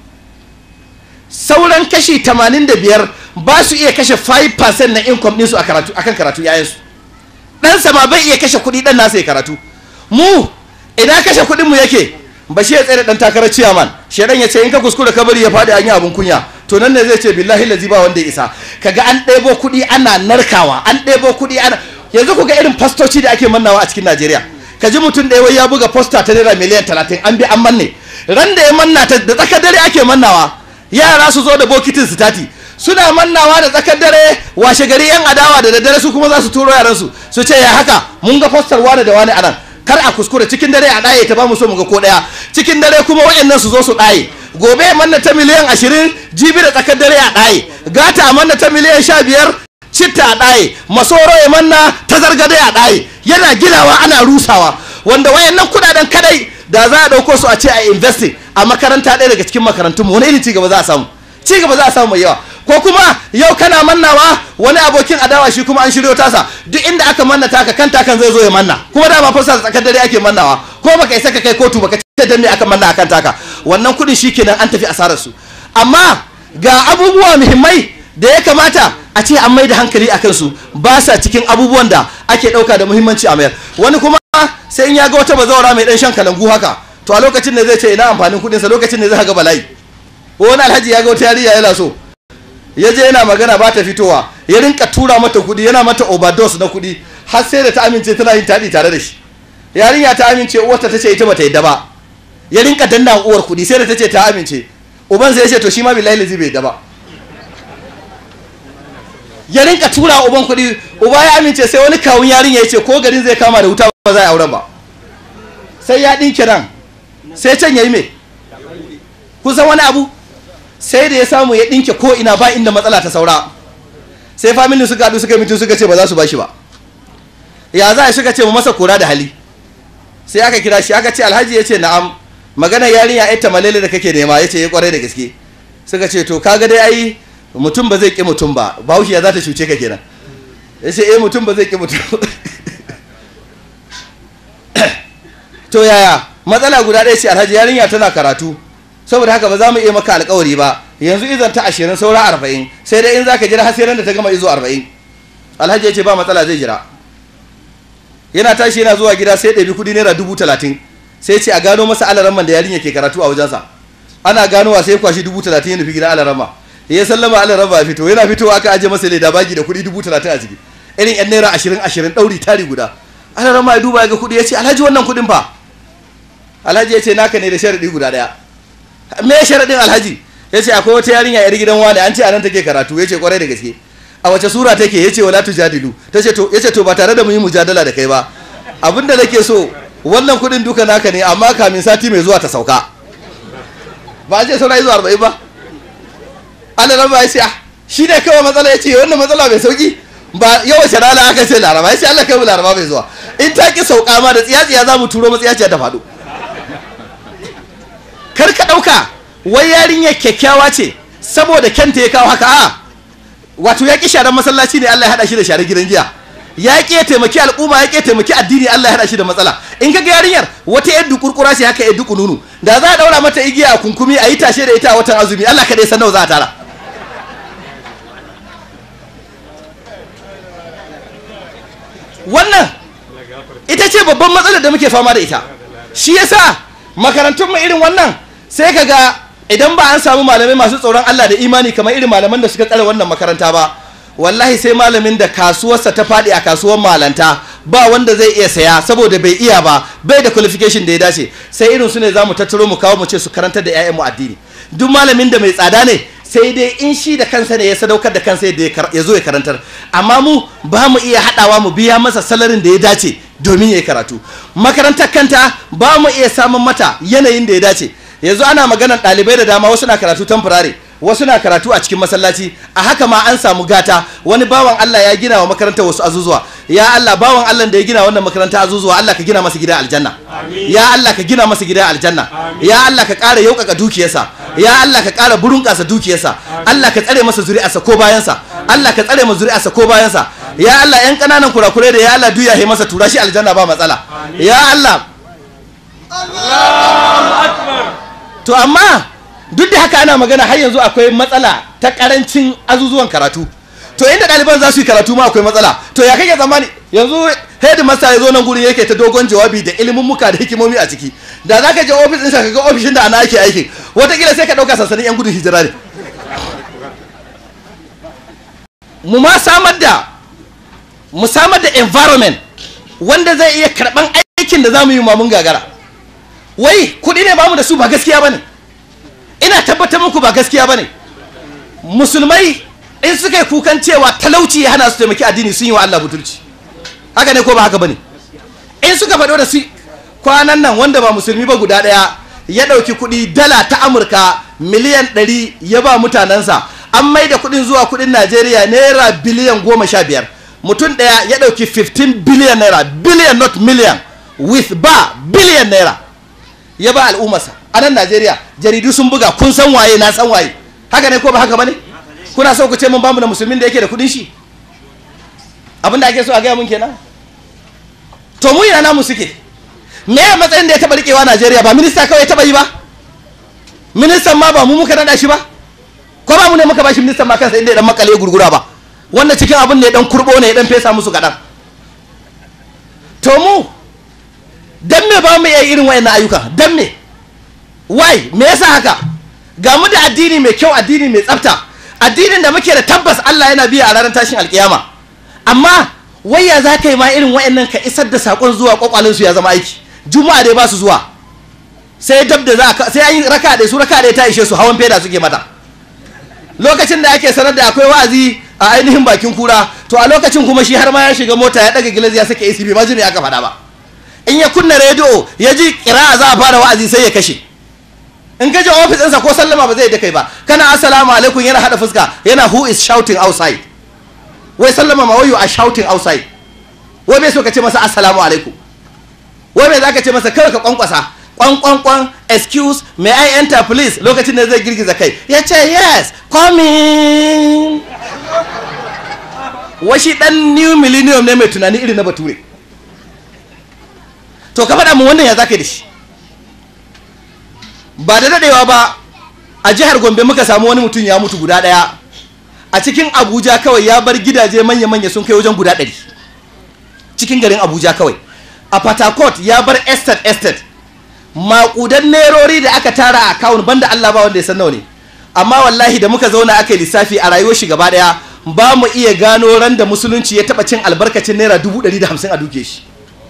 sauran kashi 85 ba su iya kashe 5% na income ɗinsu a karatu akan karatu yayansu ɗansa ma bai iya kashe kuɗi ɗan nasa ya karatu mu ina kashe kuɗinmu yake ba shi ya tsere ɗan takarar ciyaman shaidan ya ce in ka kuskura ka bari ya faɗi an yi abin kunya to nan ne zai ce billahi lazi ba wanda ya isa kaga an ɗebo kuɗi ana narkawa an ɗebo kuɗi ana yanzu ku ga irin fastoci da ake mannawa a cikin najeriya ka ji mutum ɗaya wai ya buga posta ta naira miliyan talatin an bi an manne ran da ya manna ta da tsakar dare ake mannawa yara su zo da bokitin su tati suna mannawa da tsakar dare washe gari yan adawa da daddare su kuma za su turo yaransu su ce ya haka mun ga postar wane da wane a nan kar a kuskure cikin dare a ɗaye ta ba mu so mu ga ko ɗaya cikin dare kuma waɗannan su zo su ɗaye gobe a manna ta miliyan ashirin jibi da tsakar dare a ɗaye gata a manna ta miliyan sha biyar citta a ɗaye masoro ya manna ta zargade a ɗaye yana ginawa ana rusawa wanda wayannan kuɗaɗen kadai da za a ɗauko su a ce a investing a makaranta ɗaya daga cikin makarantunmu wani irin cigaba za a samu cigaba za a samu mai yawa ko kuma yau kana mannawa wani abokin adawa shi kuma an shiryo tasa duk inda aka manna taka kan takan zai zo ya manna kuma dama fasa tsakar dare ake mannawa ko baka isa ka kai kotu baka ce dan me aka manna akan taka wannan kudin shikenan an tafi asarar su amma ga abubuwa muhimmai da ya kamata a ce an mai da hankali akan su ba sa cikin abubuwan da ake dauka da muhimmanci a mayar wani kuma sai in ya ga wata bazawara mai dan shan kalangu haka to a lokacin ne zai ce ina amfanin kudin sa lokacin ne zai ga bala'i wani alhaji ya ga wata yarinya yana so ya je yana magana ba ta fitowa ya rinka tura mata kudi yana mata overdose na kudi har sai da ta amince tana yin taɗi tare da shi yarinya ta amince uwarta ta ce ita bata yadda ba ya rinka danna uwar kudi sai da ta ce ta amince uban sai ya ce to shi ma billahi lazi bai yadda ba ya rinka tura uban kudi uba ya amince sai wani kawun yarinya ya ce ko garin zai kama da wuta ba za a auren ba sai ya ɗinke nan sai can ya yi me kusan wani abu sai da ya samu ya ɗinke ko ina ba inda matsala ta saura sai famili suka haɗu suka mutu suka ce ba za su bashi ba ya za a suka ce mu masa kura da hali sai aka kira shi aka ce alhaji ya ce na'am magana yarinya ya ta malele da kake nema ya ce ya kwarai da gaske suka ce to kaga dai ai mutum ba zai ƙi mutum ba bahaushe ya za ta cuce ka kenan ya ce eh mutum ba zai ƙi mutum to yaya matsala guda ɗaya ce alhaji yarinya tana karatu saboda haka ba za mu iya maka alkawari ba yanzu izan ta ashirin saura arba'in sai dai in za ka jira har sai da ta gama izo arba'in alhaji ya ce ba matsala zai jira yana tashi yana zuwa gida sai ɗabi kuɗi naira dubu talatin sai ce a gano masa alaramman da yarinya ke karatu a wajensa ana ganowa sai kwashi dubu talatin ya nufi gida alarama ya sallama alarama ya fito yana fitowa aka aje masa leda bagi da kuɗi dubu talatin a ciki irin yan naira ashirin ashirin ɗauri tari guda alarama ya duba ya ga kuɗi ya ce alhaji wannan kuɗin fa alhaji ya ce naka ne da sharaɗi guda ɗaya me sharaɗin alhaji ya ce akwai wata yarinya yar gidan wani an ce a nan take karatu ya ce kwarai da gaske a wace sura take ya ce wala tujadilu ta ce to ya ce to ba tare da mu yi mujadala da kai ba abinda nake so wannan kuɗin duka naka ne amma kamin sati mai zuwa ta sauka ba a ce saura zuwa arba'in ba ana nan ba ya ce shi ne kawai matsala ya ce wannan matsala mai sauki ba yau wace rana aka ce laraba ya ce Allah kai mu laraba mai zuwa in ta ki sauka ma da tsiya-tsiya za mu turo matsiya ta faɗo kar ka ɗauka wai yarinyar kyakkyawa ce saboda kyanta ya kawo haka a wato ya ƙi sharar masallaci ne Allah ya haɗa shi da sharar gidan giya ya ƙi ya taimaki al'umma ya ƙi ya taimaki addini Allah ya haɗa shi da matsala in ka ga yarinyar wata yadda kurkura ce haka yadda kununu da za a ɗaura mata igiya a kunkumi a yi tashe da ita a watan azumi Allah kaɗai san nawa za a tara wannan ita ce babban matsalar da muke fama da ita shi yasa makarantun mu irin wannan sai ka ga idan ba an samu malamai masu tsoron Allah da imani kamar irin malaman da suka tsare wannan makaranta ba wallahi sai malamin da kasuwarsa ta faɗi a kasuwar malanta ba wanda zai iya saya saboda bai iya ba bai da qualification da ya dace sai irin su ne za mu tattaro mu kawo mu ce su karantar da 'ya'yanmu addini duk malamin da mai tsada ne sai dai in shi da kansa ne ya sadaukar da kansa yadda ya zo ya karantar amma mu ba mu iya haɗawa mu biya masa salarin da ya dace domin ya yi karatu makarantar kanta ba mu iya samun mata yanayin da ya dace yanzu ana maganar ɗalibai da dama wasu na karatu tamfurare wasu na karatu a cikin masallaci a haka ma an samu gata wani bawan Allah ya gina wa makarantar wasu azuzuwa ya Allah bawan Allah da ya gina wannan makaranta azuzuwa Allah ka gina masa gida aljanna ya Allah ka gina masa gida aljanna ya Allah ka ƙara yaukaka dukiyarsa ya Allah ka ƙara burunƙasa dukiyarsa Allah ka tsare masa zuri'arsa ko bayansa Allah ka tsare masa zuri'arsa ko bayansa ya Allah yan ƙananan kurakurai da ya Allah duya he masa tura shi aljanna ba matsala ya Allah to amma duk da haka ana magana har yanzu akwai matsala ta karancin azuzuwan karatu to inda ɗaliban za su yi karatu ma akwai matsala to ya kake tsammani yanzu headmaster ya zo nan gurin yake ta dogon jawabi da ilimin muka da hikimomi a ciki da za ka je ofis ɗinsa ka ga ofishin da ana ake aikin watakila sai ka ɗauka sansanin yan gudun hijira ne mu ma samar da mu samar da environment wanda zai iya karɓan aikin da za mu yi mamun gagara wai kuɗi ne bamu da su ba gaskiya ba ne ina tabbatar muku ba gaskiya ba ne musulmai in suka yi kukan cewa talauci ya hana su taimaki addini sun yi wa Allah butulci haka ne ko ba haka ba ne in suka faɗo da su kwanan nan wanda ba musulmi ba guda ɗaya ya ɗauki kuɗi dala ta amurka miliyan ɗari ya ba mutanensa an mai da kuɗin zuwa kuɗin najeriya naira biliyan goma sha biyar mutum ɗaya ya ɗauki 15 biliyan naira biliyan not million with ba biliyan naira ya ba al'ummarsa a nan najeriya jaridu sun buga kun san waye na san waye haka ne ko ba haka ba ne kuna so ku ce mun bamu da musulmin da yake da kudin shi abinda ake so a gaya mun kenan to mu ina namu suke me ya matsayin da ya taba rikewa najeriya ba minista kawai ya taba yi ba ministan ma ba mu muka nada shi ba ko ba mu ne muka bashi ministan ma kansa inda ya dan makale gurgura ba wannan cikin abin ne ya dan kurbo ne ya dan fesa musu kadan to mu dan me ba mu iya irin wayannan ayyuka dan me why me yasa haka ga mu da addini mai kyau addini mai tsafta addinin da muke da tabbas Allah yana biya a ranar tashin alkiyama amma waya za ka yi ma irin wayannan ka isar da sakon zuwa kwakwalin su ya zama aiki juma'a dai ba su zuwa sai dab da za ka sai an yi raka da su raka da ta ishe su hawan feda suke mata lokacin da ake sanar da akwai wa'azi a ainihin bakin kura to a lokacin kuma shi har ma ya shiga mota ya daga gilas ya sake ACB ba ji me aka faɗa ba in ya kunna rediyo ya ji kira za a fara wa'azi sai ya kashe in ka je ofis ɗinsa ko sallama ba zai da kai ba kana assalamu alaikum yana hada fuska yana who is shouting outside wai sallama ma wayo a shouting outside wai bai so ka ce masa assalamu alaikum wai bai za ka ce masa kawai ka kwankwasa kwan kwan kwan excuse may I enter please lokacin da zai girgiza kai ya ce yes come in washi dan new millennium ne mai tunani irin na bature to ka faɗa mu wannan ya zaka da shi ba da daɗewa ba a jihar gombe muka samu wani mutum ya mutu guda ɗaya a cikin abuja kawai ya bar gidaje manya-manya sun kai wajen guda ɗari cikin garin abuja kawai a patakot ya bar estate estate maƙudan nerori da aka tara a akawun banda allah ba wanda ya san nawa ne amma wallahi da muka zauna aka yi lissafi a rayuwar shi gaba ɗaya ba mu iya gano ran da musulunci ya taɓa cin albarkacin naira dubu ɗari da hamsin a duke shi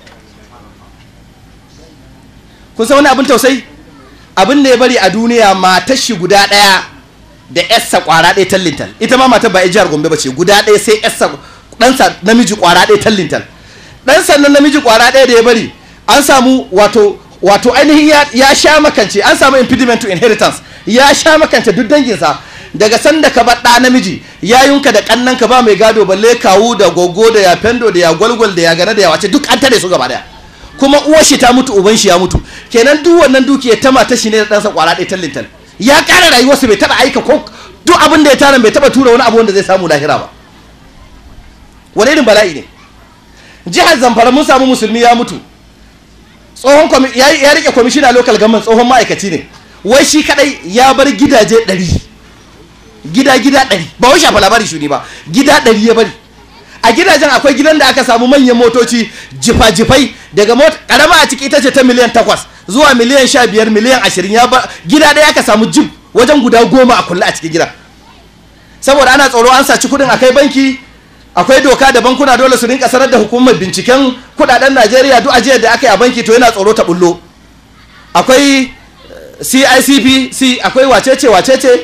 kun san wani abin tausayi abin da ya bari a duniya matar shi guda ɗaya da yarsa kwara ɗaya tallintal ita ma matar ba jihar gombe ba ce guda ɗaya sai yarsa ɗansa namiji kwara ɗaya tallintal ɗansa nan namiji kwara ɗaya da ya bari an samu wato wato ainihin ya sha makance an samu impediment to inheritance ya sha makance duk danginsa daga sanda ka bar ɗa namiji yayunka da ƙannanka ba mai gado balle kawu da gogo da ya fendo da ya gwalgwal da ya gane da ya wace duk an tare su gaba daya kuma uwar shi ta mutu uban shi ya mutu kenan duk wannan dukiya ta mata shi ne da ɗansa kwara ɗaya tallintal ya ƙara rayuwarsa bai taɓa aika ko duk abin da ya tara bai taɓa tura wani abu wanda zai samu lahira ba wani irin bala'i ne jihar zamfara mun samu musulmi ya mutu tsohon ya rike kwamishina local government tsohon ma'aikaci ne wai shi kadai ya bar gidaje ɗari gida gida ɗari ba wai shafa labari shuni ba gida ɗari ya bari a gidajen akwai gidan da aka samu manyan motoci jifa-jifai daga mota karama a ciki ita ce ta miliyan takwas zuwa miliyan sha biyar miliyan ashirin ya ba gida ɗaya aka samu jib wajen guda goma a kulle a cikin gida saboda ana tsoro an saci kuɗin akai banki akwai doka da bankuna dole su rinka sanar da hukumar binciken kuɗaɗen najeriya duk ajiyar da aka yi a banki to yana tsoro ta bullo akwai cicp akwai wacece wacece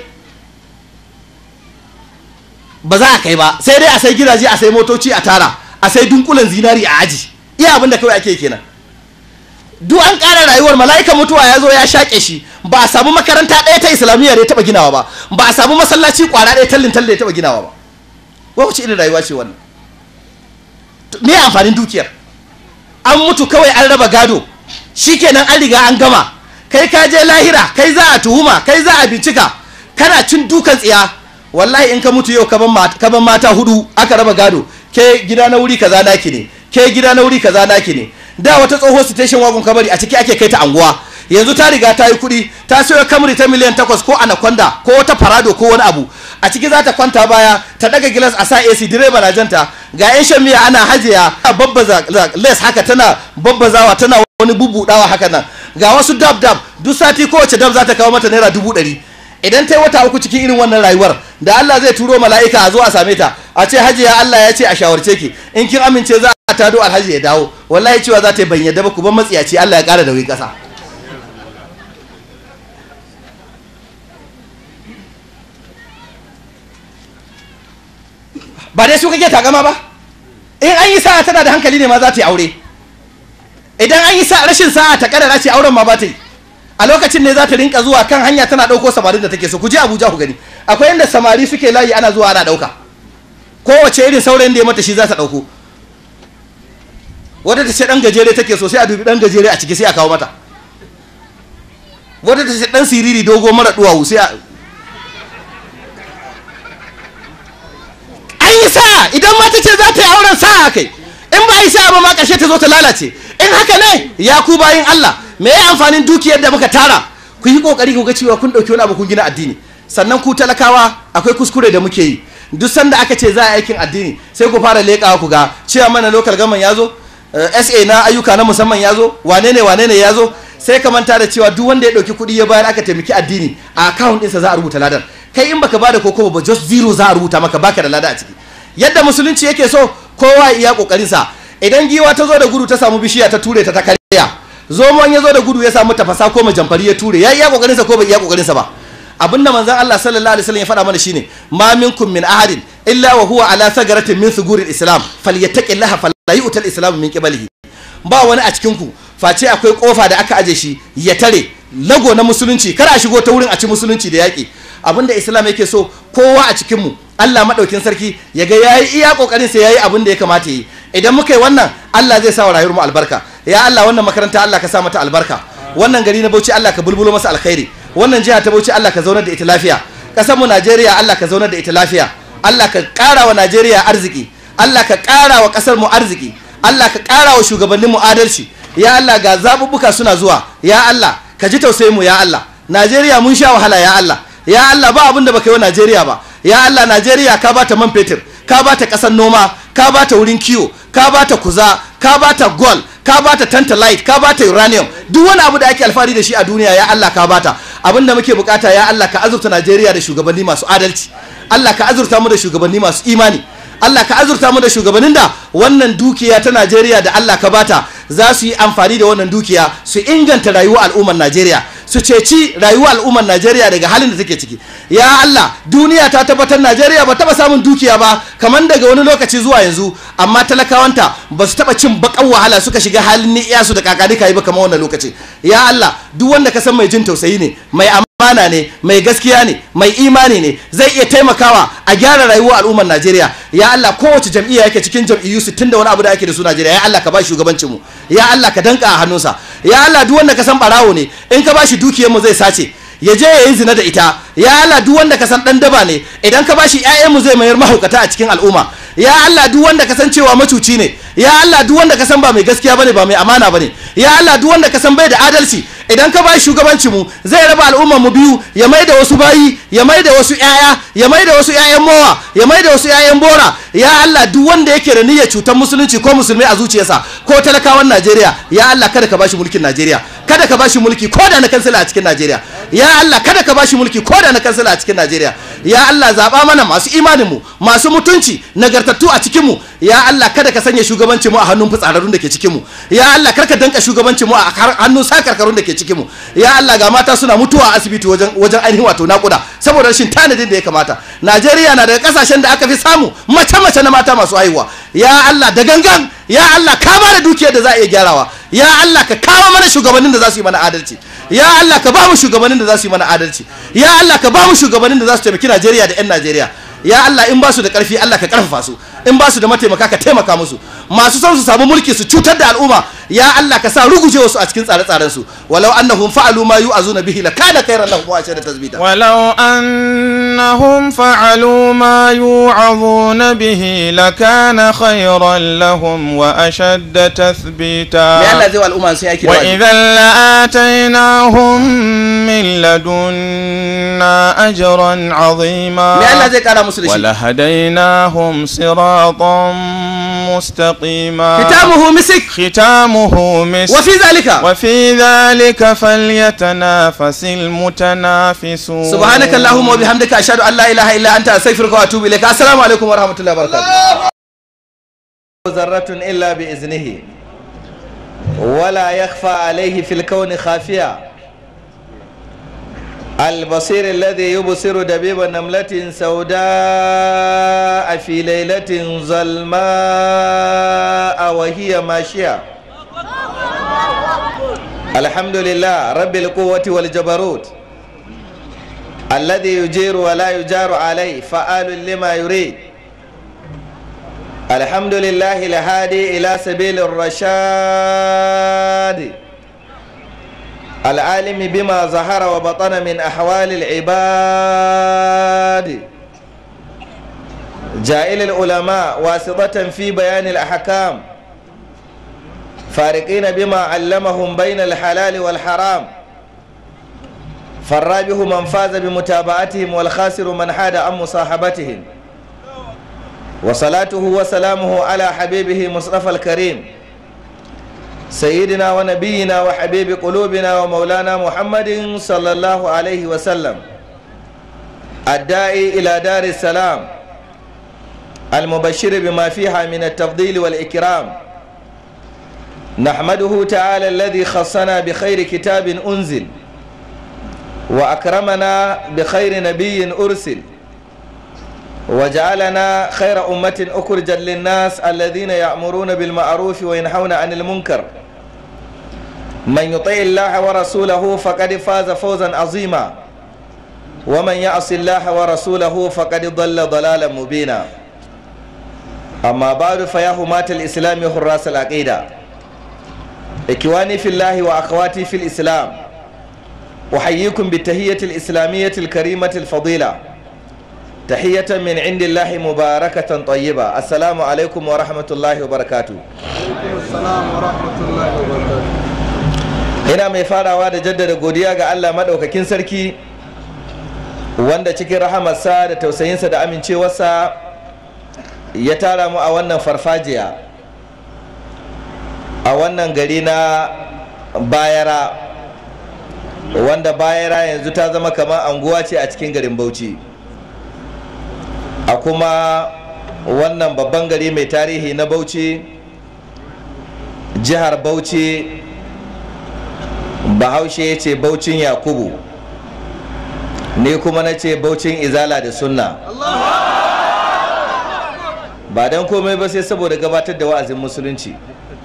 ba za a kai ba sai dai a sai gidaje a sai motoci a tara a sai dunkulen zinari a aji iya abin da kawai ake kenan duk an ƙara rayuwar mala'ika mutuwa ya zo ya shaƙe shi ba a samu makaranta ɗaya ta islamiyya da ya taɓa ginawa ba ba a samu masallaci ƙwara ɗaya tallin tallin da ya taɓa ginawa ba wa wace irin rayuwa ce wannan me amfanin dukiyar an mutu kawai an raba gado shikenan an riga an gama kai ka je lahira kai za a tuhuma kai za a bincika kana cin dukan tsiya wallahi in ka mutu yau kaban mata hudu aka raba gado ke gida na wuri kaza naki ne ke gida na wuri kaza naki ne da wata tsoho station wagon kabari a ciki ake kai ta anguwa yanzu ta riga ta yi kuɗi ta sayo kamri ta miliyan takwas ko anaconda ko wata farado ko wani abu a ciki za ta kwanta baya ta daga gilas a sa ac direba na janta ga yan shan miya ana hajiya babbaza les haka tana babbazawa tana wani bubudawa haka nan ga wasu dab dab duk sati kowace dab za ta kawo mata naira dubu ɗari idan ta yi wata uku cikin irin wannan rayuwar da Allah zai turo mala'ika a zo a same ta a ce hajiya Allah ya ce a shawarce ki in kin amince za a tado alhaji ya dawo wallahi cewa za ta yi ban yadda ba ku ban matsiyaci Allah ya ƙara da wuri ƙasa ba dai su kake takama ba in an yi sa'a tana da hankali ne ma za ta yi aure idan an yi sa'a rashin sa'a ta kadara ce auren ma ba ta yi a lokacin ne za ta rinka zuwa kan hanya tana ɗauko samarin da take so ku je abuja ku gani akwai inda samari suke layi ana zuwa ana ɗauka kowace irin saurayin da ya mata shi za ta ɗauko wadda ta ce ɗan gajere take so sai a dubi ɗan gajere a ciki sai a kawo mata wadda ta ce ɗan siriri dogo mara duwawu sai a an yi sa'a idan mata ce za ta yi auren sa'a kai in ba yi sa'a ba ma ƙarshe ta zo ta lalace in haka ne ya ku bayin Allah me ya amfanin dukiyar da muka tara ku yi kokari ku ga cewa kun dauki wani abu kun gina addini sannan ku talakawa akwai kuskure da muke yi duk sanda aka ce za a aikin addini sai ku fara leƙawa ku ga cewa mana local government ya zo sa na ayyuka na musamman ya zo wane ne wane ne ya zo sai ka manta da cewa duk wanda ya dauki kuɗi ya bayar aka taimaki addini a account ɗinsa za a rubuta ladar kai in baka bada koko ba just zero za a rubuta maka baka da lada a ciki yadda musulunci yake so kowa iya kokarin sa idan giwa ta zo da gudu ta samu bishiya ta ture ta ta karya zomon ya zo da gudu ya samu tafasa ko majamfari ya ture ya iya kokarin sa ko bai iya kokarin sa ba abinda manzon Allah sallallahu alaihi wasallam ya faɗa mana shine ma minkum min ahadin illa wa huwa ala sagaratin min suguril islam falyattaqillaha fala yu'tal islam min qiblihi ba wani a cikin ku face akwai kofa da aka aje shi ya tare lago na musulunci kar a shigo ta wurin a ci musulunci da yaƙi abinda islam yake so kowa a cikin mu Allah madaukin sarki ya ga yayi iya kokarin sa yayi abin da ya kamata yi idan muka yi wannan Allah zai sa wa rayuwar mu albarka ya Allah wannan makaranta Allah ka sa mata albarka wannan gari na Bauchi Allah ka bulbulo masa alkhairi wannan jiha ta Bauchi Allah ka zaunar da ita lafiya kasar mu Najeriya Allah ka zaunar da ita lafiya Allah ka ƙara wa Najeriya arziki Allah ka ƙara wa ƙasar mu arziki Allah ka ƙara wa shugabannin mu adalci ya Allah ga zabubbuka suna zuwa ya Allah ka ji tausayin mu ya Allah Najeriya mun sha wahala ya Allah ya Allah ba abin da baka yi wa Najeriya ba ya Allah Najeriya ka bata man fetur ka bata ƙasar noma ka bata wurin kiwo ka bata kuza ka bata gold ka bata tantalite ka bata uranium duk wani abu da ake alfahari da shi a duniya ya Allah ka bata abinda muke bukata ya Allah ka azurta Najeriya da shugabanni masu adalci Allah ka azurta mu da shugabanni masu imani Allah ka azurta mu da shugabannin da wannan dukiya ta Najeriya da Allah ka bata za su yi amfani da wannan dukiya su inganta rayuwar al'ummar Najeriya su ceci rayuwar al'ummar Najeriya daga halin da take ciki ya Allah duniya ta tabbatar Najeriya ba taba samun dukiya ba kamar daga wani lokaci zuwa yanzu amma talakawanta ba su taba cin bakan wahala suka shiga halin ni'iya su da kakani kai ba kamar wannan lokaci ya Allah duk wanda ka san mai jin tausayi ne mai amana ne mai gaskiya ne mai imani ne zai iya taimakawa a gyara rayuwar al'ummar Najeriya ya Allah kowace jam'iyya yake cikin jam'iyyu 60 da wani abu da ake da su Najeriya ya Allah ka ba shugabancin mu ya Allah ka danka a hannunsa ya Allah duk wanda ka san barawo ne in ka bashi dukiyar mu zai sace ya je ya yi zina da ita ya Allah duk wanda ka san dan daba ne idan ka bashi ƴaƴan mu zai mayar mahaukata a cikin al'umma ya Allah duk wanda ka san cewa macuci ne ya Allah duk wanda ka san ba mai gaskiya bane ba mai amana bane ya Allah duk wanda ka san bai da adalci idan ka bashi shugabanci mu zai raba al'ummar mu biyu ya mai da wasu bayi ya mai da wasu ƴaƴa ya mai da wasu ƴaƴan mowa ya mai da wasu ƴaƴan bora ya Allah duk wanda yake da niyyar cutar musulunci ko musulmi a zuciyarsa ko talakawan Najeriya ya Allah kada ka bashi mulkin Najeriya kada ka bashi mulki ko da na kansila a cikin Najeriya ya Allah kada ka bashi mulki ko da na kansila a cikin Najeriya ya Allah zaba mana masu imanin mu masu mutunci nagartattu a cikin mu ya Allah kada ka sanya shugabancin mu a hannun fitsararrun da ke cikin mu ya Allah karka danka shugabancin mu a hannun sakarkarun da ke cikin mu ya Allah ga mata suna mutuwa a asibiti wajen wajen ainihin wato nakuda saboda rashin tanadin da ya kamata Najeriya na daga kasashen da aka fi samu mace mace na mata masu haihuwa ya Allah da gangan ya Allah ka ba da dukiyar da za a iya gyarawa ya Allah ka kawo mana shugabannin da za su yi mana adalci ya Allah ka ba mu shugabannin da za su yi mana adalci ya Allah ka ba mu shugabannin da za su taimaki Najeriya da 'yan Najeriya ya Allah in ba su da ƙarfi Allah ka ƙarfafa su in ba su da mataimaka ka taimaka musu masu son su samu mulki su cutar da al'umma ya Allah ka sa ruguje wasu a cikin tsare-tsaren su walau annahum fa'alu ma yu'azuna bihi lakana khairan lahum wa ashadda tasbita ولو أنهم فعلوا ما يوعظون به لكان خيرا لهم وأشد me تثبيتا Allah zai wa al'umma sai yake da wa'azi. وإذا لآتيناهم من لدنا أجرا عظيما me Allah zai kara musu da shi ولهديناهم صراطا مستقيما kitabuhu misik ختامه مسك wa fi zalika وفي ذلك فليتنافس المتنافسون subhanaka allahumma wa bihamdika ashhadu an la ilaha illa anta astaghfiruka wa atubu ilaik assalamu alaikum wa rahmatullahi wa barakatuh zarratun illa bi iznihi wala yakhfa alayhi fil kawni khafiya البصير الذي يبصر دبيب نملة سوداء في ليلة ظلماء وهي ماشية الحمد لله رب القوة والجبروت الذي يجير ولا يجار عليه فعال لما يريد الحمد لله الهادي إلى سبيل الرشاد العالم بما ظهر وبطن من أحوال العباد جائل العلماء واسطة في بيان الأحكام فارقين بما علمهم بين الحلال والحرام فالرابح من فاز بمتابعتهم والخاسر من حاد عن مصاحبتهم وصلاته وسلامه على حبيبه مصطفى الكريم سيدنا ونبينا وحبيب قلوبنا ومولانا محمد صلى الله عليه وسلم الداعي إلى دار السلام المبشر بما فيها من التفضيل والإكرام نحمده تعالى الذي خصنا بخير كتاب أنزل وأكرمنا بخير نبي أرسل وجعلنا خير أمة أخرجت للناس الذين يأمرون بالمعروف وينهون عن المنكر من يطع الله ورسوله فقد فاز فوزا عظيما ومن يعص الله ورسوله فقد ضل ضلالا مبينا أما بعد فيا همات الإسلام حراس العقيدة إخواني في الله وأخواتي في الإسلام أحييكم بالتهية الإسلامية الكريمة الفضيلة تحية من عند الله مباركة طيبة السلام عليكم ورحمة الله وبركاته ina mai farawa da jaddada godiya ga Allah maɗaukakin sarki wanda cikin rahamarsa da tausayinsa da amincewarsa ya tara mu a wannan farfajiya a wannan gari na bayara wanda bayara yanzu ta zama kamar anguwa ce a cikin garin bauchi a kuma wannan babban gari mai tarihi na bauchi jihar bauchi bahaushe ya ce baucin yakubu ni kuma na ce baucin izala da sunna ba don komai ba sai saboda gabatar da wa'azin musulunci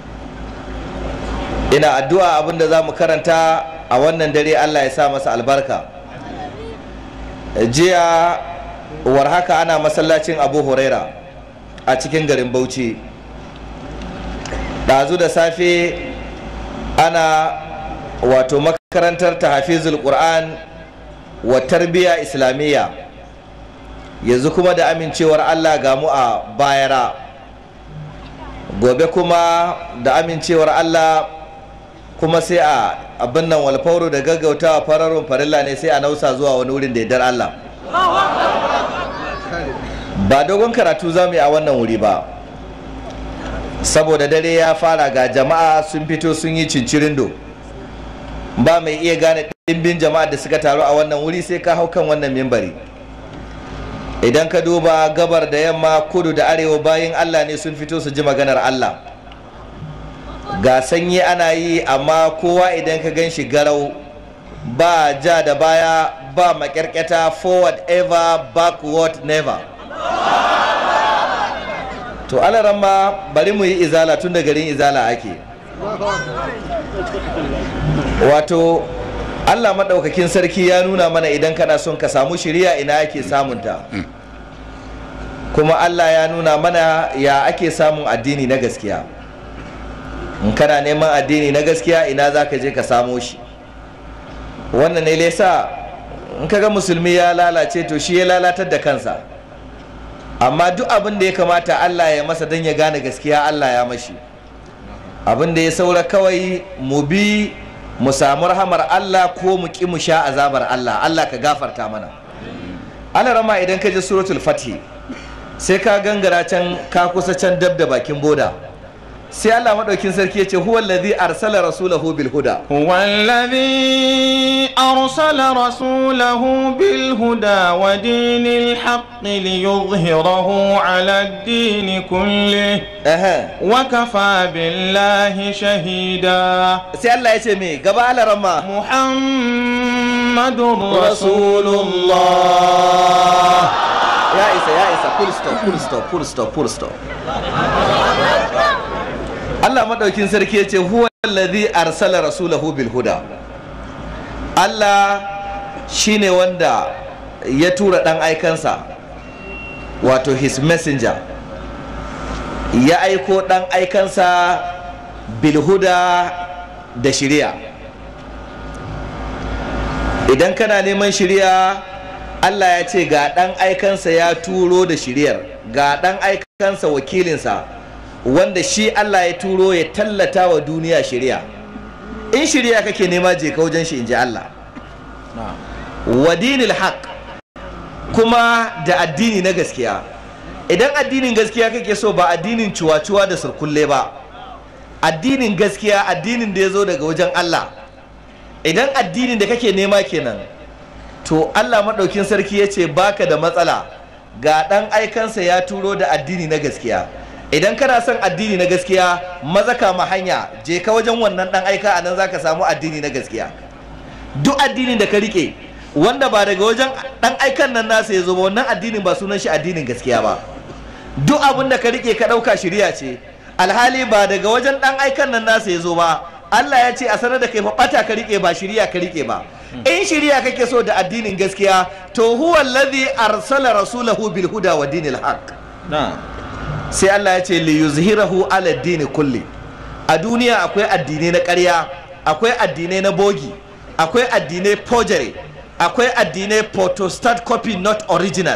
ina addu'a abinda za mu karanta a wannan dare allah ya sa masa albarka jiya war haka ana masallacin abu huraira a cikin garin bauchi ɗazu da safe ana wato makarantar tahafizul qur'an wa tarbiyya islamiyya yanzu kuma da amincewar allah ga mu a bayara gobe kuma da amincewar allah kuma sai a abin nan walfauro da gaggautawa fararun farilla ne sai a nausa zuwa wani wurin da yardar allah ba dogon karatu za mu yi a wannan wuri ba saboda dare ya fara ga jama'a sun fito sun yi cincirindo ba mai iya gane ɗimbin jama'a da suka taru a wannan wuri sai ka hau kan wannan mimbari idan ka duba gabar da yamma kudu da arewa bayan allah ne sun fito su ji maganar allah ga sanyi ana yi amma kowa idan ka gan shi garau ba ja da baya ba makyarkyata forward ever backward never to alaran ma bari mu yi izala tun da garin izala ake wato Allah maɗaukakin sarki ya nuna mana idan kana son ka samu shiriya ina ake samunta kuma Allah ya nuna mana ya ake samun addini na gaskiya in kana neman addini na gaskiya ina za ka je ka samo shi wannan ne lesa in kaga musulmi ya lalace to shi ya lalatar da kansa amma duk abin da ya kamata Allah ya masa don ya gane gaskiya Allah ya mashi abin da ya saura kawai mu bi mu samu rahamar Allah ko mu ki mu sha azabar Allah Allah ka gafarta mana Allah rama idan ka ji suratul fatih sai ka gangara can ka kusa can dab da bakin boda sai Allah madaukin sarki ya ce huwa allazi arsala rasulahu bil huda هو الذي أرسل رسوله بالهدى ودين الحق ليظهره على الدين كله Aha. وكفى بالله شهيدا sai Allah ya ce me gaba Allah rama محمد رسول الله ya isa ya isa full stop full stop full stop full stop Allah madaukin sarki ya ce huwa allazi arsala rasulahu bil huda Allah shine wanda ya tura dan aikansa wato his messenger ya aiko dan aikansa bil huda da shiriya idan kana neman shiriya Allah ya ce ga ɗan aikansa ya turo da shiriyar ga ɗan aikansa wakilinsa wanda shi Allah ya turo ya tallata wa duniya shiriya in shiriya kake nema je ka wajen shi in ji Allah wa dinil haq kuma da addini na gaskiya idan addinin gaskiya kake so ba addinin cuwa-cuwa da surkulle ba addinin gaskiya addinin da ya zo daga wajen Allah idan addinin da kake nema kenan to Allah maɗaukin sarki ya ce baka da matsala ga ɗan aikansa ya turo da addini na gaskiya idan kana son addini na gaskiya maza kama hanya je ka wajen wannan ɗan aika a nan za ka samu addini na gaskiya duk addinin da ka rike wanda ba daga wajen ɗan aikan nan nasa ya zo ba wannan addinin ba sunan shi addinin gaskiya ba duk abin da ka rike ka ɗauka shirya ce alhali ba daga wajen ɗan aikan nan nasa ya zo ba Allah ya ce a sanar da kai fa ɓata ka rike ba shirya ka rike ba in shirya kake so da addinin gaskiya to huwa allazi arsala rasulahu bil huda wa dinil haqq sai Allah ya ce li yuzhirahu ala dini kulli a duniya akwai addinai na ƙarya akwai addinai na bogi akwai addinai forgery akwai addinai photostat copy not original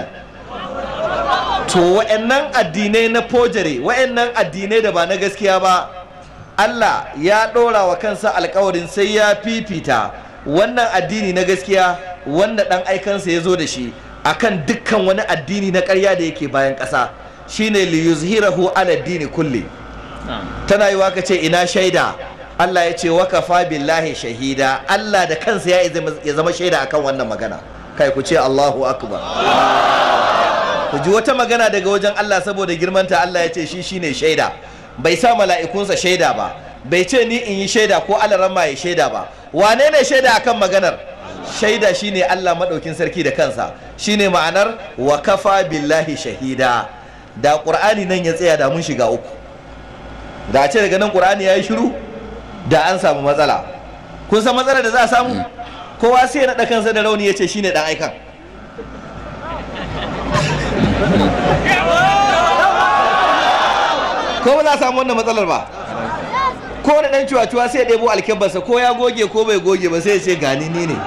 to wa'annan addinai na forgery wa'annan addinai da ba na gaskiya ba Allah ya ɗora wa kansa alkawarin sai ya fifita wannan addini na gaskiya wanda ɗan aikansa ya zo da shi akan dukkan wani addini na ƙarya da yake bayan ƙasa shine li yuzhirahu ala dini kulli tana yi ka ce ina shaida Allah ya ce wa kafa billahi shahida Allah da kansa ya ya zama shaida akan wannan magana kai ku ce Allahu akbar ku ji wata magana daga wajen Allah saboda girmanta Allah ya ce shi shine shaida bai sa mala'ikunsa shaida ba bai ce ni in yi shaida ko alaramma ya shaida ba wane ne shaida akan maganar shaida shine Allah maɗaukin sarki da kansa shine ma'anar wa kafa billahi shahida da ƙur'ani nan ya tsaya da mun shiga uku da a ce daga nan ƙur'ani ya yi shiru da an samu matsala kun san matsalar da za a samu kowa sai ya naɗa kansa da rauni ya ce shine ɗan aikan ko ba za a samu wannan matsalar ba ko da dan cuwa-cuwa sai ya ɗebo alkebarsa ko ya goge ko bai goge ba sai ya ce gani ni ne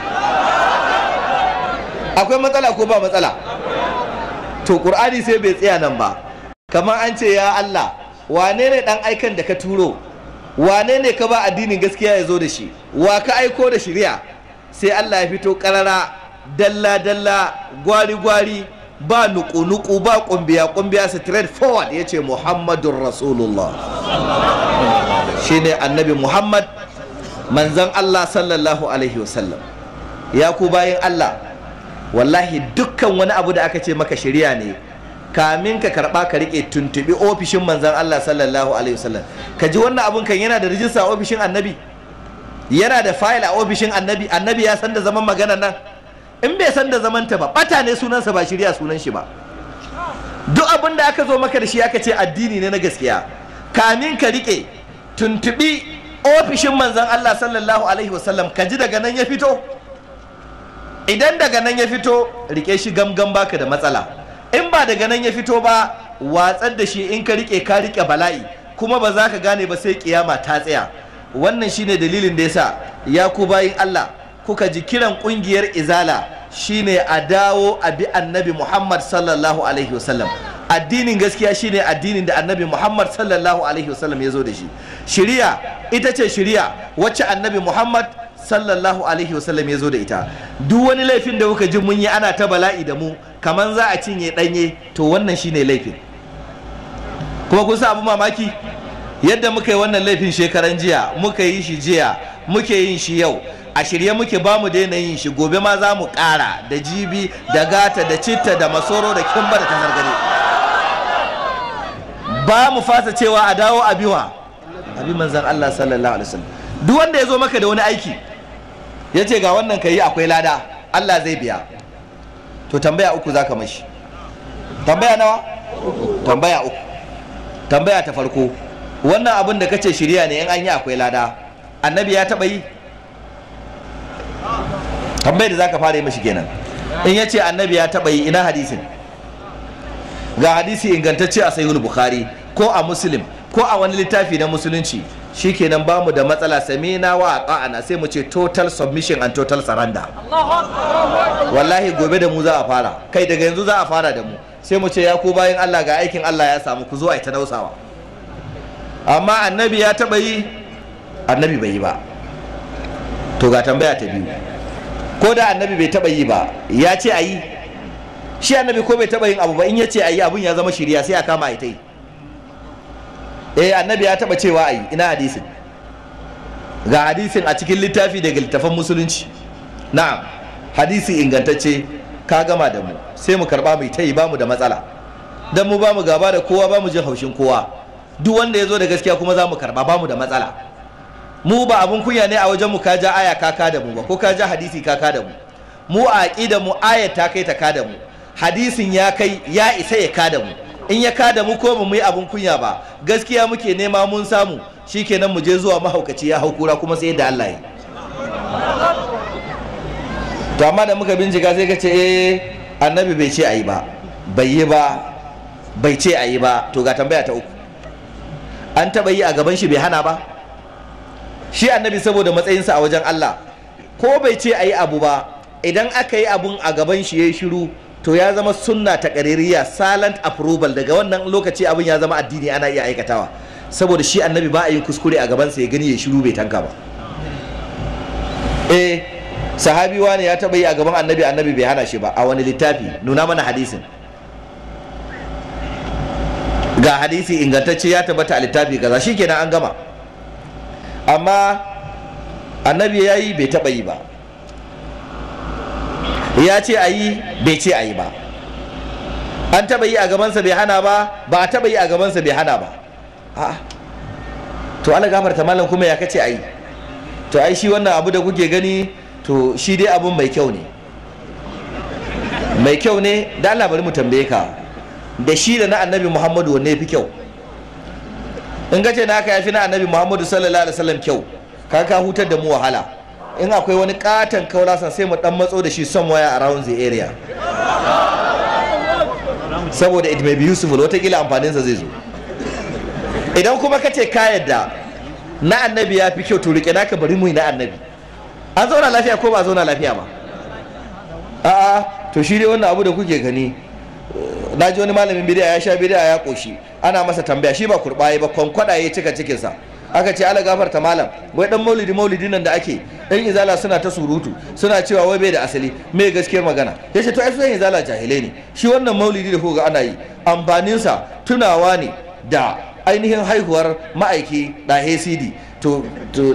akwai matsala ko ba matsala to ƙur'ani sai bai tsaya nan ba kamar an ce ya Allah wane ne ɗan aikan da ka turo wane ne ka ba addinin gaskiya ya zo da shi wa ka aiko da shirya sai Allah ya fito ƙarara dalla-dalla gwari-gwari ba nuku-nuku ba kumbiya-kumbiya straight forward ya ce muhammadun rasulullah shine annabi muhammad manzan allah sallallahu alaihi wasallam ya ku bayan allah wallahi dukkan wani abu da aka ce maka shirya ne kamin ka karba ka rike tuntubi ofishin manzan allah sallallahu alaihi wasallam ka ji wannan abun kan yana da rijista a ofishin annabi yana da fayil a ofishin annabi annabi ya san da zaman magana nan in bai san da zamanta ba bata ne sunansa ba shirya sunan shi ba duk abin da aka zo maka da shi aka ce addini ne na gaskiya kamin ka rike tuntubi ofishin manzan Allah sallallahu alaihi wasallam ka ji daga nan ya fito idan daga nan ya fito rike shi gamgam baka da matsala in ba daga nan ya fito ba watsar da shi in ka rike ka rike bala'i kuma ba za ka gane ba sai kiyama ta tsaya wannan shine dalilin da yasa ya ku bayin Allah kuka ji kiran kungiyar izala shine a dawo a bi annabi Muhammad sallallahu alaihi wasallam addinin gaskiya shine addinin da annabi Muhammad sallallahu alaihi wasallam ya zo da shi shiriya ita ce shiriya wacce annabi Muhammad sallallahu alaihi wasallam ya zo da ita duk wani laifin da kuka ji mun yi ana ta bala'i da mu kaman za a cinye danye to wannan shine laifin kuma kun sa abu mamaki yadda muka yi wannan laifin shekaran jiya muka yi shi jiya muke yin shi yau a shirye muke ba mu daina yin shi gobe ma za mu ƙara da jibi da gata da citta da masoro da kimba da tanargare ba mu fasa cewa a dawo a biwa abi manzan Allah sallallahu alaihi wasallam duk wanda ya zo maka da wani aiki ya ce ga wannan ka yi akwai lada Allah zai biya to tambaya uku za ka mashi tambaya nawa tambaya uku tambaya ta farko wannan abin da kace shirya ne in an yi akwai lada annabi ya taba yi tambayar da zaka fara yi mashi kenan in ya ce annabi ya taba yi ina hadisin ga hadisi ingantacce a sahihul bukhari ko a muslim ko a wani littafi na musulunci shikenan ba mu da matsala samina wa ta'ana sai mu ce total submission and total surrender wallahi gobe da mu za a fara kai daga yanzu za a fara da mu sai mu ce ya ku bayan Allah ga aikin Allah ya samu ku zo a ta dausawa amma annabi ya taba yi annabi bai yi ba to ga tambaya ta biyu ko da annabi bai taba yi ba ya ce a yi shi annabi ko bai taba yin abu ba in ya ce a yi abun ya zama shirya sai a kama a ita yi eh annabi ya taba cewa a yi ina hadisin ga hadisin a cikin littafi daga littafan musulunci na'am hadisi ingantacce ka gama da mu sai mu karba mai ta yi ba mu da matsala dan mu ba mu gaba da kowa ba mu jin haushin kowa duk wanda ya zo da gaskiya kuma za mu karba ba mu da matsala mu ba abun kunya ne a wajen mu ka ja aya kaka da mu ba ko ka ja hadisi kaka da mu mu a aqida mu ayat ta kai ta ka da mu hadisin ya kai ya isa ya ka da mu in ya ka da mu ko mu yi abun kunya ba gaskiya muke nema mun samu shikenan mu je zuwa mahaukaci ya hau kura kuma sai da Allah yi to amma da muka bincika sai ka ce eh annabi bai ce ayi ba bai yi ba bai ce ayi ba to ga tambaya ta uku an taba yi a gaban shi bai hana ba shi annabi saboda matsayinsa a wajen Allah ko bai ce ayi abu ba idan aka yi abun a gaban shi yayi shiru to ya zama sunna ta ƙaririya silent approval daga wannan lokaci abin ya zama addini ana iya aikatawa saboda shi annabi ba a yin kuskure a gabansa ya gani ya shiru bai tanka ba eh sahabi wani ya taɓa yi a gaban annabi annabi bai hana shi ba a wani littafi nuna mana hadisin ga hadisi ingantacce ya tabbata a littafi kaza shikenan an gama amma annabi ya yi bai taɓa yi ba ya ce a yi bai ce a yi ba an taba yi a gabansa bai hana ba ba a taba yi a gabansa bai hana ba a to ala gafarta malam kuma ya kace a yi to ai shi wannan abu da kuke gani to shi dai abun mai kyau ne mai kyau ne da Allah bari mu tambaye ka da shi da na annabi muhammadu wanne fi kyau in ka ce na aka yafi na annabi muhammadu sallallahu alaihi wasallam kyau ka ka hutar da mu wahala in akwai wani katon kaulasan sai mu dan matso da shi somewhere around the area saboda it may be useful watakila amfaninsa zai zo idan kuma ka ce ka yadda na annabi ya fi kyau to rike naka bari mu yi na annabi an zauna lafiya ko ba zauna lafiya ba a'a to shi dai wannan abu da kuke gani na ji wani malamin bidiya ya sha bidiya ya koshi ana masa tambaya shi ba kurbaye ba kwankwada ya cika cikinsa aka ce ala gafarta malam wai dan maulidi maulidi nan da ake dan izala suna ta surutu suna cewa wai bai da asali me gaskiyar magana ya ce to ai sun izala jahilai ne shi wannan maulidi da kuka ana yi amfaninsa tunawa ne da ainihin haihuwar ma'aiki da hcd to to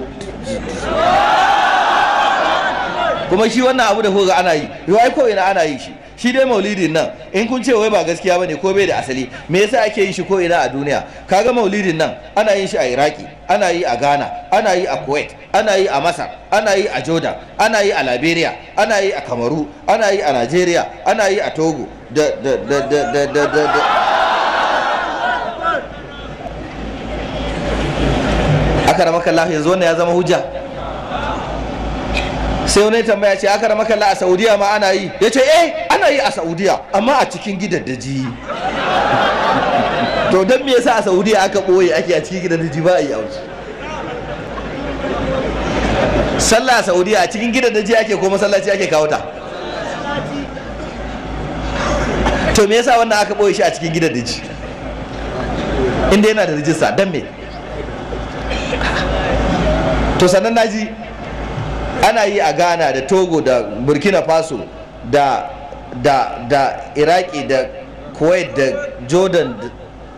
kuma shi wannan abu da kuka ana yi yau ai ko ina ana yi shi shi dai maulidin nan in kun ce wai ba gaskiya bane ko bai da asali me yasa ake yin shi ko ina a duniya kaga maulidin nan ana yin shi a iraki ana yi a ghana ana yi a kuwait ana yi a masar ana yi a jordan ana yi a liberia ana yi a kamaru ana yi a nigeria ana yi a togo da da da da da da da, da. aka rama kallah yanzu wannan ya zama hujja sai wani tambaya ce aka rama kallah a saudiya ma ana yi ya ce eh ana yi a saudiya amma a cikin gidaddaji to don me yasa a saudiya aka ɓoye ake a cikin gidaddaji ba a yi a wasu sallah a saudiya a cikin gidaddaji ake ko masallaci ake kawo ta to me yasa wannan aka ɓoye shi a cikin gidaddaji inda yana da rijista don me to sannan naji ana yi a ghana da togo da burkina faso da da da iraki da kuwait da jordan da...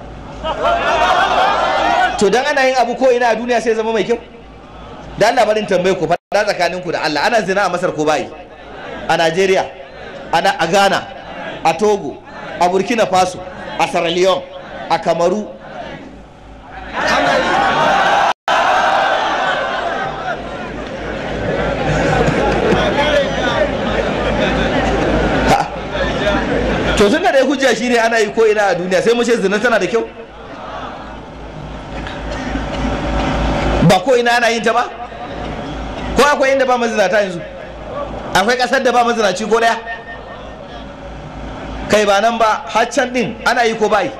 to dan ana yin abu ko ina a duniya sai zama mai kyau da Allah barin tambaye ku faɗa tsakaninku da Allah ana zina a Masar ko bayi a Najeriya ana a Ghana a Togo a Burkina Faso a Sierra Leone a Kamaru to tun da dai hujja shine ana yi ko ina a duniya sai mu ce zina tana da kyau ba ko ina ana yin ta ba ko akwai inda ba mazinata yanzu akwai kasar da ba mazinaci ko daya kai ba nan ba haccan din ana yi ko bai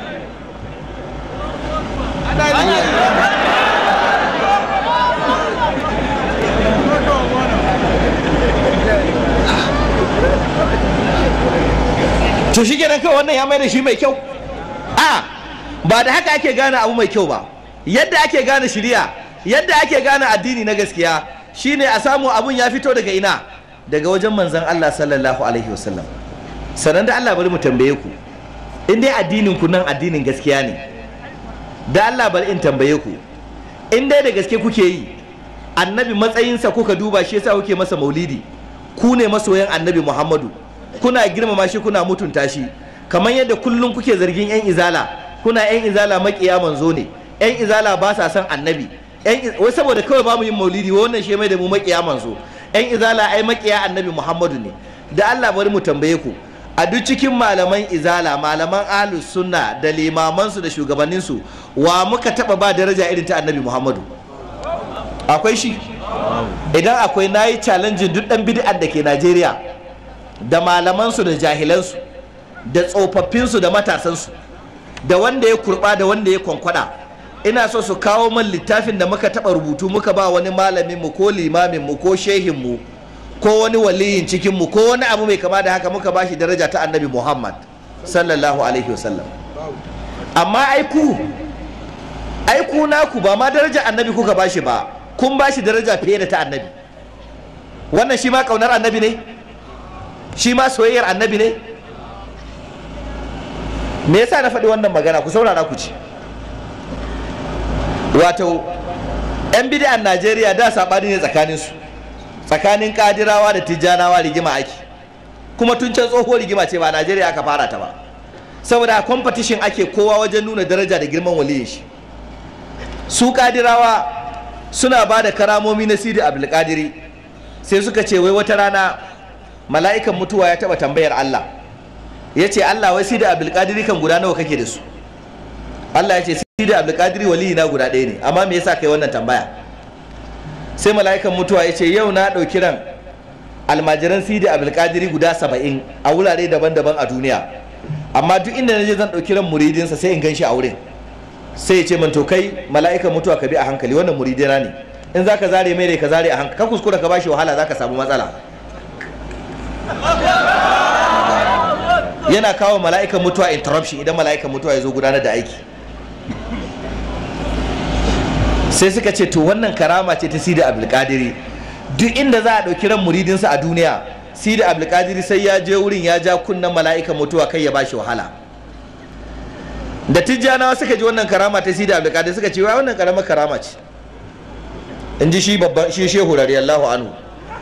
to shi kenan kawai wannan ya mai da shi mai kyau a ba da haka ake gane abu mai kyau ba yadda ake gane shiriya yadda ake gane addini na gaskiya shine a samu abun ya fito daga ina daga wajen manzon Allah sallallahu alaihi wasallam sannan da Allah bari mu tambaye ku in dai addinin ku nan addinin gaskiya ne da Allah bari in tambaye ku in dai da gaske kuke yi annabi matsayinsa kuka duba shi yasa kuke masa maulidi ku ne masoyan annabi Muhammadu kuna girmama shi kuna mutunta shi kamar yadda kullum kuke zargin yan izala kuna yan izala makiya manzo ne yan izala ba sa son annabi wai saboda kawai ba mu yin maulidi wannan shi mai da mu makiya manzo yan izala ai makiya annabi muhammadu ne da allah bari mu tambaye ku a duk cikin malaman izala malaman ahlus sunna da limamansu da shugabanninsu wa muka taba ba daraja irin ta annabi muhammadu akwai shi idan akwai nayi challenge duk dan bid'ar da ke najeriya da malamansu da jahilansu da tsofaffinsu da matasansu da wanda ya kurba da wanda ya kwankwada ina so su kawo man littafin da muka taba rubutu muka ba wani malamin mu ko limamin mu ko shehin mu ko wani waliyin cikin mu ko wani abu mai kama da haka muka bashi daraja ta annabi Muhammad sallallahu alaihi wasallam amma ai ku ai ku naku ba ma daraja annabi kuka bashi ba kun bashi daraja fiye da ta annabi wannan shi ma kaunar annabi ne shi ma soyayyar annabi ne me yasa na faɗi wannan magana ku saurara ku ci wato 'yan bid'an najeriya da saɓani ne tsakaninsu tsakanin kadirawa da tijjanawa rigima ake kuma tun can tsoho rigima ce ba najeriya aka fara ta ba saboda competition ake kowa wajen nuna daraja da girman waliyin shi su kadirawa suna ba da karamomi na sidi abdulkadiri sai suka ce wai wata rana mala'ikan mutuwa ya taba tambayar allah ya ce allah wai sidi abdulkadiri kan guda nawa kake da su allah ya ce sidi abdulkadiri waliyi na guda ɗaya ne amma me yasa kai wannan tambaya sai mala'ikan mutuwa ya ce yau na ɗauki ran almajiran sidi abdulkadiri guda saba'in a wurare daban-daban a duniya amma duk inda na je zan ɗauki ran muridinsa sai in gan shi a wurin sai ya ce man to kai mala'ikan mutuwa ka bi a hankali wannan muridina ne in za ka zare mai rai ka zare a hankali ka kuskura ka bashi wahala za ka samu matsala yana kawo mala'ikan mutuwa interruption idan mala'ikan mutuwa ya zo gudanar da aiki sai suka ce to wannan karama ce ta sida abdulkadiri duk inda za a ɗauki ran muridinsa a duniya sida abdulkadiri sai ya je wurin ya ja kunnen mala'ikan mutuwa kai ya bashi wahala da tijjanawa suka ji wannan karama ta sida abdulkadir suka ce wannan karamar karama ce in ji shi babban shi shehu radiyallahu anhu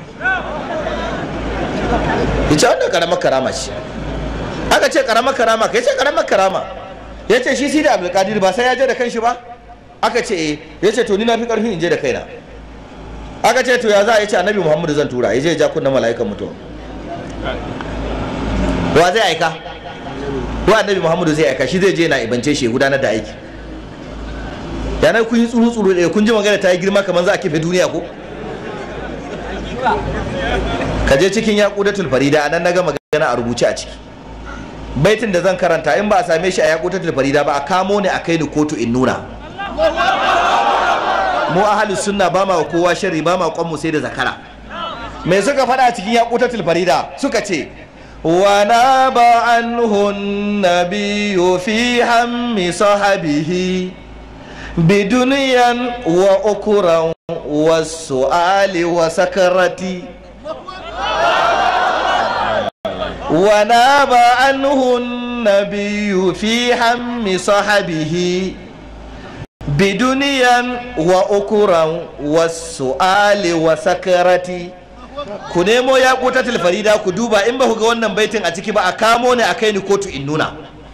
ita wannan karamar karama ce aka ce karamar karama kai ce karamar karama ya ce shi sida abdulkadir ba sai ya je da kanshi ba aka ce eh ya ce to ni na fi karfin in je da kaina aka ce to ya za a yi ce annabi muhammadu zan tura ya je ya ja kunnen mala'ikan mutuwa wa zai aika wa annabi muhammadu zai aika shi zai je na ibance shi gudanar da aiki yanar kun yi tsuru tsuru da kun ji magana ta yi girma kamar za a kife duniya ko ka je cikin yaqudatul farida anan naga magana a rubuce a ciki baitin da zan karanta in ba a same shi a yaqudatul farida ba a kamo ne a kai ni kotu in nuna mu ahlus sunna ba ma kowa sharri ba ma kwan mu sai da zakara me suka faɗa cikin yaƙutatul farida suka ce wa na ba anhun nabiyyu fi hammi sahabihi biduniyan wa ukuran wa su'ali wa sakarati wa na ba anhun nabiyyu fi hammi sahabihi biduniyan wa ukuran wa su'ali wa sakarati ku nemo ya kutatul farida ku duba in ba ku ga wannan baitin a ciki ba a kamo ne a kai ni kotu in nuna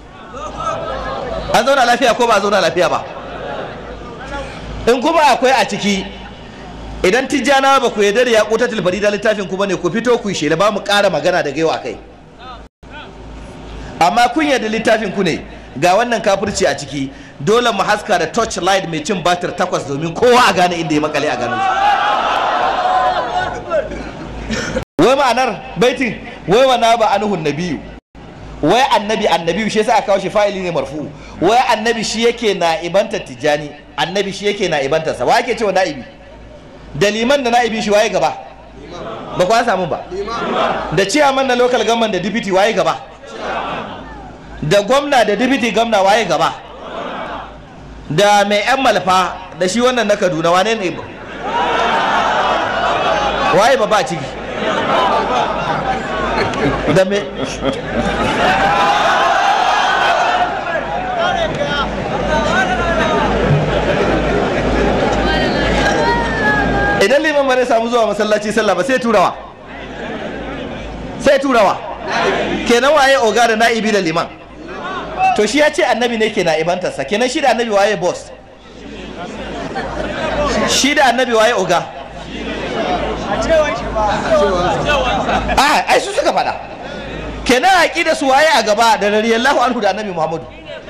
an zauna lafiya ko ba a zauna lafiya ba in kuma akwai a ciki idan tijjana ba ku yarda da ya kutatul farida littafin ku bane ku fito ku yi shela ba mu ƙara magana daga yau a kai amma kun yarda littafin ku ne ga wannan kafirci a ciki dole mu haska da touch light mai cin batir takwas domin kowa a gane inda ya makale a ganin wai ma'anar baitin wai wa na ba anuhun nabiyu wai annabi annabiyu shi yasa aka kawo shi fa'ili ne marfu wai annabi shi yake na ibanta tijani annabi shi yake na ibanta sa wa yake cewa na'ibi da liman da na'ibi shi waye gaba ba kwa samu ba da ciyaman na local government da deputy waye gaba da gwamna da deputy gwamna waye gaba da mai yan malfa da shi wannan na kaduna wane ne waye ba ba ciki da me idan liman ba zai samu zuwa masallaci sallah ba sai turawa sai turawa kenan waye oga da na'ibi da liman to shi ya ce annabi ne ke na'ibantarsa kenan shi da annabi waye boss shi da annabi waye oga a ai su suka faɗa kenan haƙi da su waye a gaba da radiyallahu anhu da annabi muhammadu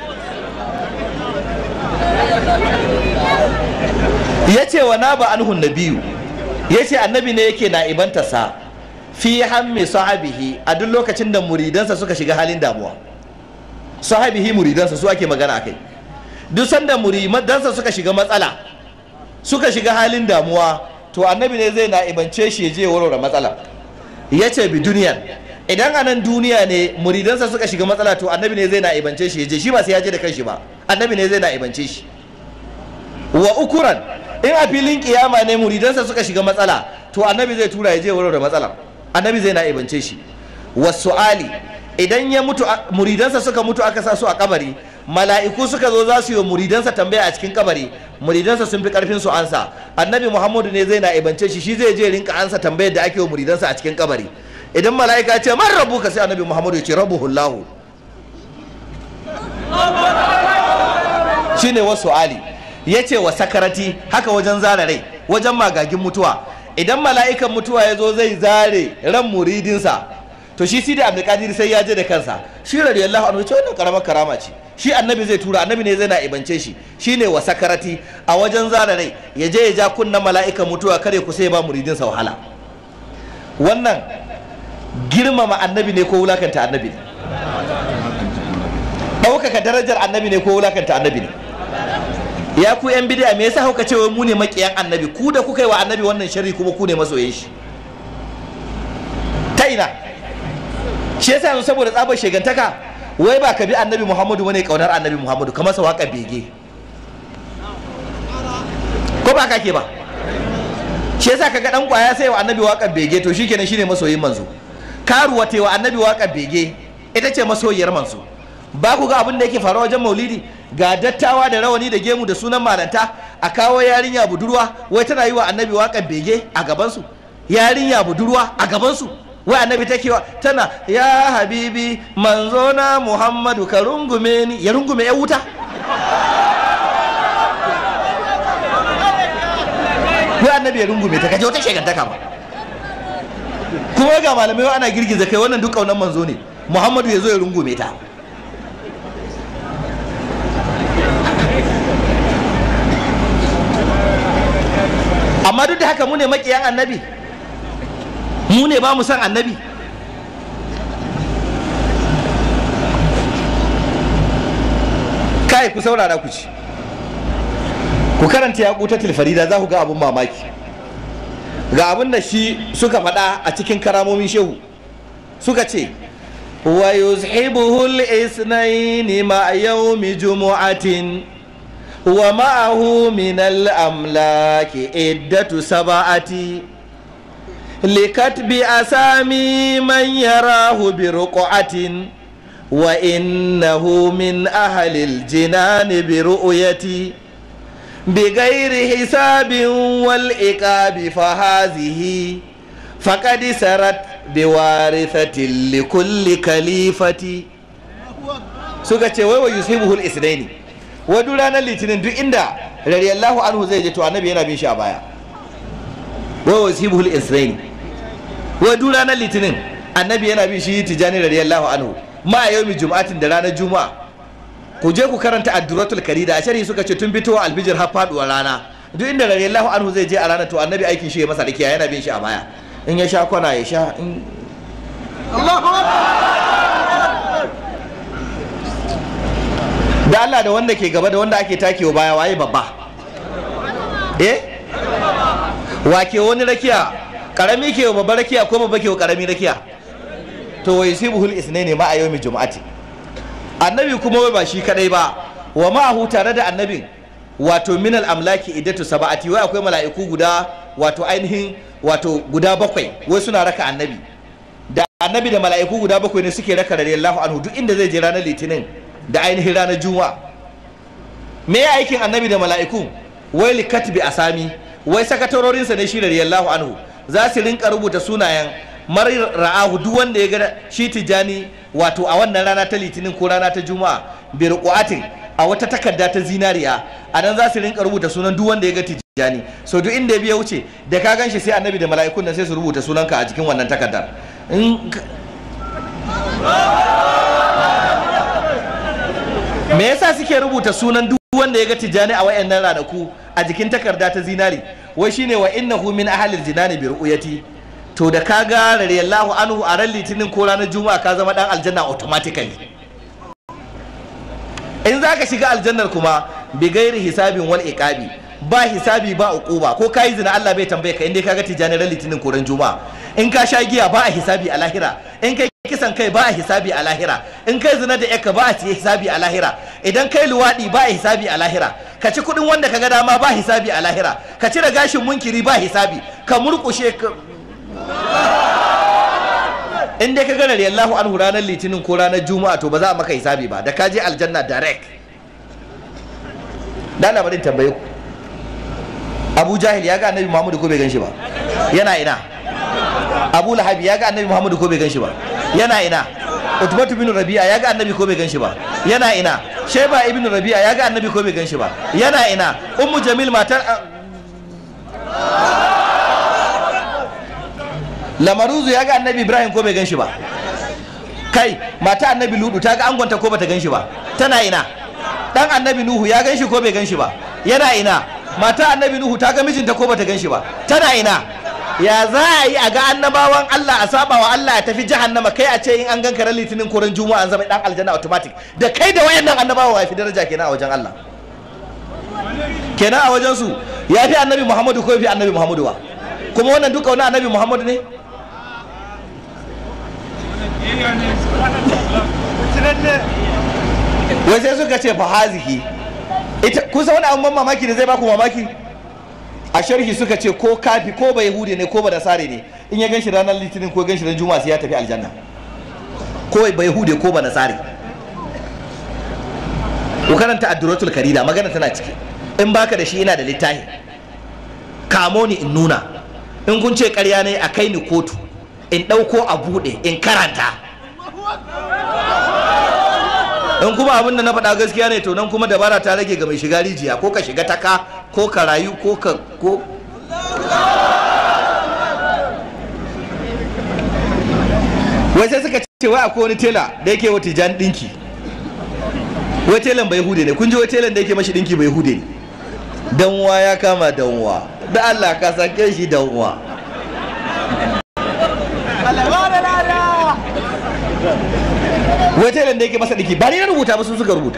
ya ce wa na ba anhun nabiyu ya ce annabi ne yake na ibantarsa fi hammi sahabihi a duk lokacin da muridansa suka shiga halin damuwa sahabihi muridansa su ake magana akai duk sanda muridansa suka shiga matsala suka shiga halin damuwa to annabi ne zai na ibance shi ya je warware matsala ya ce bi duniyan idan a nan duniya ne muridansa suka shiga matsala to annabi ne zai na ibance shi ya je shi ba sai ya je da kanshi ba annabi ne zai na ibance shi wa ukuran in a filin kiyama ne muridansa suka shiga matsala to annabi zai tura ya je warware matsala annabi zai na ibance shi wa su'ali idan ya mutu muridansa suka mutu aka sa su a kabari mala'iku suka zo za su yi muridansa tambaya a cikin kabari muridansa sun fi karfin su ansa annabi muhammadu ne zai na ibance shi shi zai je rinka ansa tambayar da ake wa muridansa a cikin kabari idan mala'ika ce man rabu ka sai annabi muhammadu ya ce rabu hullahu shine wasu ali ya ce wa sakarati haka wajen zare rai wajen magagin mutuwa idan mala'ikan mutuwa ya zo zai zare ran muridinsa to shi sidi abdulkadir sai ya je da kansa shi radiyallahu anhu ce wannan karamar karama ce shi annabi zai tura annabi ne zai na ibance shi shine wa sakarati a wajen zara rai ya je ya ja kunna mala'ikan mutuwa kare ku sai ba muridinsa wahala wannan girmama annabi ne ko wulakanta annabi ne ɗaukaka darajar annabi ne ko wulakanta annabi ne ya ku yan bidiya me yasa kuka ce wai mu ne makiyan annabi ku da kuka yi wa annabi wannan sharri kuma ku ne masoyan shi ta ina shi yasa yanzu saboda tsabar shegantaka wai ba ka bi annabi muhammadu bane kaunar annabi muhammadu ka masa waka bege ko ba ka ke ba shi yasa kaga dan kwaya sai wa annabi waka bege to shikenan shine masoyin manzo karuwa wa annabi waka bege ita ce masoyiyar manzo ba ku ga abin da yake faruwa wajen maulidi ga dattawa da rawani da gemu da sunan malanta a kawo yarinya budurwa wai tana yi wa annabi waka bege a gabansu yarinya budurwa a gabansu wai annabi take wa tana ya habibi manzo na muhammadu ka rungume ni ya rungume ya wuta wai annabi ya rungume ta kaje wata shegantaka ba kuma ga malamai ana girgiza kai wannan duk kaunan manzo ne muhammadu ya zo ya rungume ta haka mu ne makiyan annabi mu ne ba mu san annabi kai ku saurara ku ci ku karanta ya kuta tilfarida za ku ga abun mamaki ga abin da shi suka faɗa a cikin karamomin shehu suka ce wa yuzhibuhu al-isnayn ma yawmi jumu'atin wa ma'ahu min al-amlaki iddatu sab'ati likatbi asami man yarahu bi ruqatin wa innahu min ahli al-jinan bi ru'yati بغير حساب والإقاب فهذه فقد سرت بوارثة لكل كليفة suka ce wai wa yusibuhul isnaini wa duk ranar litinin duk inda radiyallahu anhu zai je to annabi yana bin shi a baya wa yusibuhul isnaini wa duk ranar litinin annabi yana bin shi tijani radiyallahu anhu ma yawmi jum'atin da ranar juma'a ku je ku karanta adduratul karida a sharhi suka ce tun fitowa albijir har faduwar rana duk inda radiyallahu anhu zai je a ranar to annabi aikin shi ya masa rikiya yana bin shi a baya in ya sha kwana ya sha in da Allah da wanda ke gaba da wanda ake takewa baya waye babba eh wa ke wani rakiya karami ke wa babba rakiya ko babba ke wa karami rakiya to wai sibuhul isnaini ma a yawmi jumu'ati annabi kuma wai ba shi kadai ba wa ma'ahu tare da annabin wato minal amlaki idatu saba'ati wai akwai mala'iku guda wato ainihin wato guda bakwai wai suna raka annabi da annabi da mala'iku guda bakwai ne suke raka radiyallahu anhu duk inda zai je ranar litinin da ainihin ranar juma'a me ya aikin annabi da mala'iku wai likatbi asami wai sakatarorinsa ne shi radiyallahu anhu za su rinka rubuta sunayen mar ra'ahu duk wanda ya ga shi tijani wato a wannan rana ta litinin ko rana ta juma'a bi ruqatin a wata takarda ta zinariya a nan za su rinka rubuta sunan duk wanda ya ga tijani so duk inda ya biya wuce da ka ganshi sai annabi da mala'ikun nan sai su rubuta sunanka a cikin wannan takardar in me yasa suke rubuta sunan duk wanda ya ga tijani a wayannan ranaku a jikin takarda ta zinari wai shine wa innahu min ahlil jinani bi ru'yati to da ka ga radiyallahu anhu a ran litinin ko ranar juma'a ka zama dan aljanna automatically in za ka shiga aljannar kuma bi gairi hisabin wal iqabi ba hisabi ba uquba ko kai zina Allah bai tambaye ka inda ka ga tijani ran litinin ko ran juma'a in ka sha giya ba a hisabi a lahira in kai kisan kai ba a hisabi a lahira in kai zina da yakka ba a hisabi a lahira idan kai luwadi ba a hisabi a lahira ka ci kudin wanda ka ga dama ba hisabi a lahira ka cire gashin munkiri ba hisabi ka murkushe ka in dai ka gana Allahu anhu ranar litinin ko ranar juma'a to ba za a maka hisabi ba da ka je aljanna direct da na barin tambaye ku Abu Jahil ya ga Annabi Muhammadu ko bai ganshi ba yana ina Abu Lahab ya ga Annabi Muhammadu ko bai ganshi ba yana ina Utbatu bin Rabi'a ya ga Annabi ko bai ganshi ba yana ina Sheba ibn Rabi'a ya ga Annabi ko bai ganshi ba yana ina Ummu Jamil matar lamaruzu ya ga annabi ibrahim ko bai gan shi ba kai mata annabi ludu ta ga angonta ko bata gan shi ba tana ina dan annabi nuhu ya gan shi ko bai gan shi ba yana ina mata annabi nuhu ta ga mijinta ko bata gan shi ba tana ina ya za a yi a ga annabawan Allah a saba wa Allah ya tafi jahannama kai a ce in an gan ran litinin ko ran juma'a an zama dan aljanna automatic da kai da wayannan annabawa ya fi daraja kenan a wajen Allah kenan a wajen su ya fi annabi Muhammadu ko ya fi annabi Muhammadu ba kuma wannan duka wani annabi Muhammadu ne wai sai suka ce fa hazihi ita kusa wani abun mamaki da zai baku mamaki a sharhi suka ce ko kafi ko ba yahudi ne ko ba nasare ne in ya ganshi ranar litinin ko ganshi ran juma'a sai ya tafi aljanna ko ba yahudi ko ba nasare ku karanta adduratul karida magana tana ciki in baka da shi ina da littafi kamo ni in nuna in kun ce karya ne a kai ni kotu in ɗauko a buɗe in karanta in kuma abin da na faɗa gaskiya ne to nan kuma dabara ta rage ga mai shiga rijiya ko ka shiga taka ko ka rayu ko ka ko wai sai suka ce wai akwai wani tela da yake wa tijan ɗinki wai telan bai hude ne kun ji wai telan da yake mashi ɗinki bai hude ne danwa ya kama danwa da Allah ka sake shi danwa wai telan da yake masa dinki ba ni na rubuta ba su suka rubuta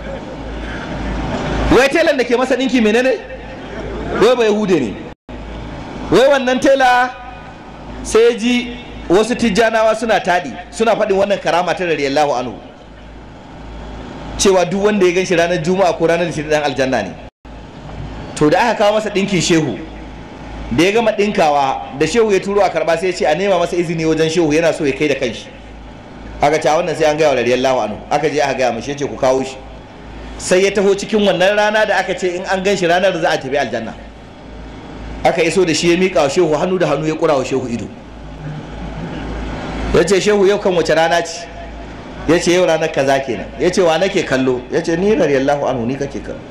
wai telan da ke masa dinki menene wai ba yahude ne wai wannan tela sai ya ji wasu tijjanawa suna taɗi suna faɗin wannan karama ta radiyallahu anhu cewa duk wanda ya ganshi ranar juma'a ko ranar litinin dan aljanna ne to da aka kawo masa ɗinkin shehu da ya gama ɗinkawa da shehu ya turo a karɓa sai ya ce a nema masa izini wajen shehu yana so ya kai da kanshi aka ce a wannan sai an gaya wa radiyallahu anhu aka je aka gaya mashi ya ce ku kawo shi sai ya taho cikin wannan rana da aka ce in an gan shi ranar da za a tafi aljanna aka iso da shi ya miƙa wa shehu hannu da hannu ya ƙura wa shehu ido ya ce shehu yau kan wace rana ce ya ce yau ranar kaza kenan ya ce wa nake kallo ya ce ni radiyallahu anhu ni kake kallo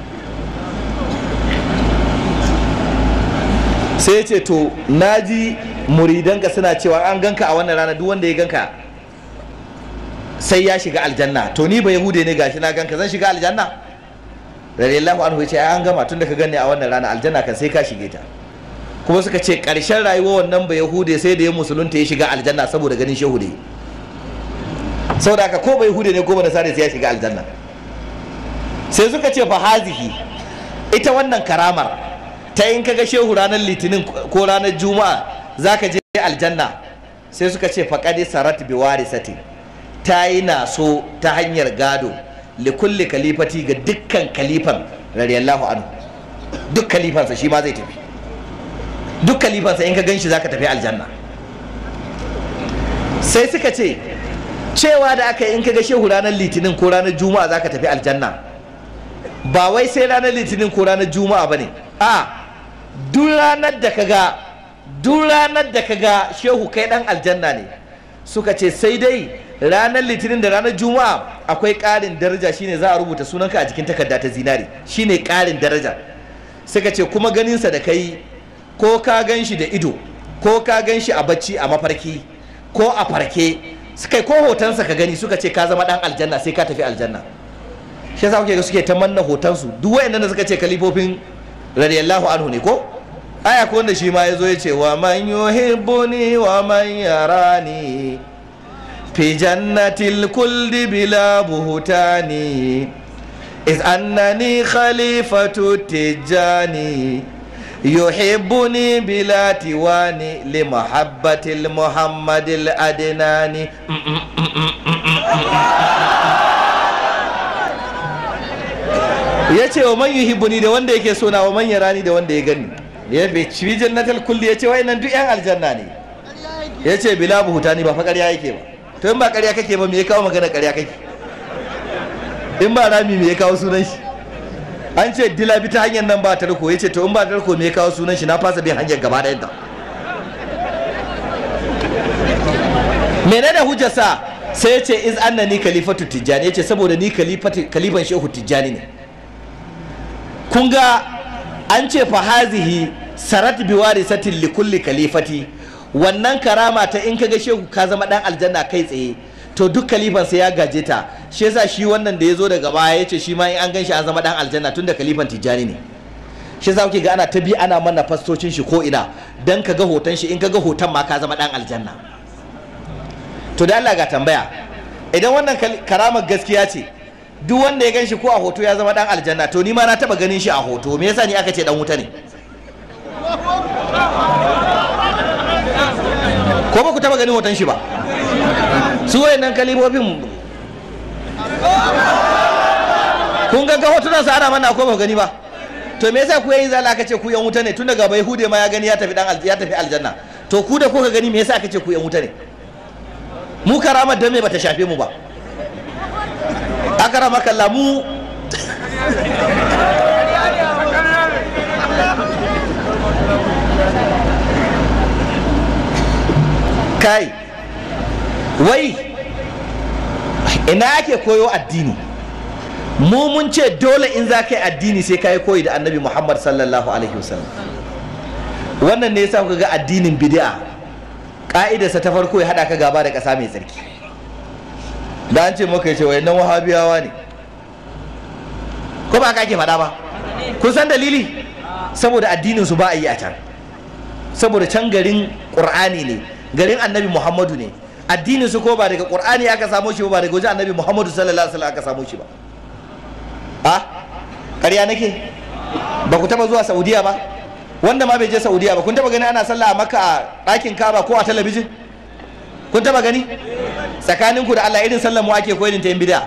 sai ya ce to naji muridanka suna cewa an ganka a wannan rana duk wanda ya ganka sai ya shiga aljanna to ni ba yahude ne gashi na ganka zan shiga aljanna radiyallahu anhu ya ce an gama tun da ka ganni a wannan rana aljanna kan sai ka shige ta kuma suka ce ƙarshen rayuwar wannan ba yahude sai da ya musulunta ya shiga aljanna saboda ganin shehu da saboda haka ko ba yahude ne ko ba nasara sai ya shiga aljanna sai suka ce fa hazihi ita wannan karamar ta in kaga shehu ranar litinin ko ranar juma'a zaka je aljanna sai suka ce faqadi sarat bi warisati ta yi naso ta hanyar gado likulli kalifati ga dukkan kalifan radiyallahu anhu duk kalifansa shi ma zai tafi duk kalifansa in ka gan shi za ka tafi aljanna sai suka ce cewa da aka yi in ka ga shehu ranar litinin ko ranar juma'a za ka tafi aljanna ba wai sai ranar litinin ko ranar juma'a ba ne a duk ranar da ka ga duk ranar da ka ga shehu kai dan aljanna ne suka ce sai dai ranar litinin da ranar juma'a akwai ƙarin daraja shine za a rubuta sunanka a jikin takarda ta zinari shine ƙarin daraja suka ce kuma ganinsa da kai ko ka gan shi da ido ko ka gan shi a bacci a mafarki ko a farke suka ko hotonsa ka gani suka ce ka zama dan aljanna sai ka tafi aljanna shi yasa kuke ga suke ta manna hotonsu duk wayannan da suka ce kalifofin radiyallahu anhu ne ko aya ko wanda shi ma yazo ya ce wa man yuhibbuni wa man yarani fi jannatil kulli bila buhutani iz annani khalifatu tijani يحبني بلا تواني لمحبة المحمد الأدناني ya ce wa man yuhibbuni da wanda yake sona wa man yarani da wanda ya gani ya bai ci jannatal kulli ya ce wa nan duk yan aljanna ne ya ce bila buhutani ba fa ƙarya yake ba to in ba ƙarya kake ba me ya kawo magana ƙarya kake in ba rami me ya kawo sunan shi an ce dila bi ta hanyar nan ba tarko ya ce to in ba tarko me ya kawo sunan shi na fasa bin hanyar gaba ɗayan ta menene hujjarsa sai ya ce iz anna ni kalifatu tijjani ya ce saboda ni kalifan shehu tijjani ne kun ga an ce fa hazihi sarat biwari satin li kulli kalifati wannan karama ta in kaga shehu ka zama dan aljanna kai tsaye to duk kalifan sai ya gaje ta shi yasa shi wannan da ya zo daga baya ya ce shi ma in an gan shi an zama dan aljanna tun da kalifan tijjani ne shi yasa kuke ga ana ta bi ana mana fastocin shi ko ina dan ka ga hoton shi in ka ga hoton ma ka zama dan aljanna to da Allah ga tambaya idan wannan karamar gaskiya ce duk wanda ya gan shi ko a hoto ya zama dan aljanna to ni ma na taba ganin shi a hoto me yasa ni aka ce dan wuta ne ko ba ku taba ganin hoton shi ba su wayannan kalibobin kun ga hotunan sa ana mana ko ba gani ba to me yasa ku yayi zala aka ce ku yan wuta ne tun daga bai hude ma ya gani ya tafi dan ya tafi aljanna to ku da kuka gani me yasa aka ce ku yan wuta ne mu karamar dan me bata shafe mu ba akara makalla mu kai wai ina ake koyo addini mu mun ce dole in za ka yi addini sai ka yi koyi da annabi muhammad sallallahu alaihi wasallam wannan ne yasa kuka ga addinin bid'a ka'idarsa ta farko ya haɗa ka gaba da ƙasa mai tsarki da an ce maka ya ce wayannan wahabiyawa ne ko ba ka ke faɗa ba kun san dalili saboda addinin su ba a yi a can saboda can garin qur'ani ne garin annabi muhammadu ne addinin su ko ba daga qur'ani aka samo shi ba daga wajen annabi muhammadu sallallahu alaihi wasallam aka samo shi ba a ƙarya nake ba ku taba zuwa saudiya ba wanda ma bai je saudiya ba kun taba gani ana sallah a makka a ɗakin kaba ko a talabijin kun taba gani tsakanin ku da allah irin sallar mu ake koyin ta yin bid'a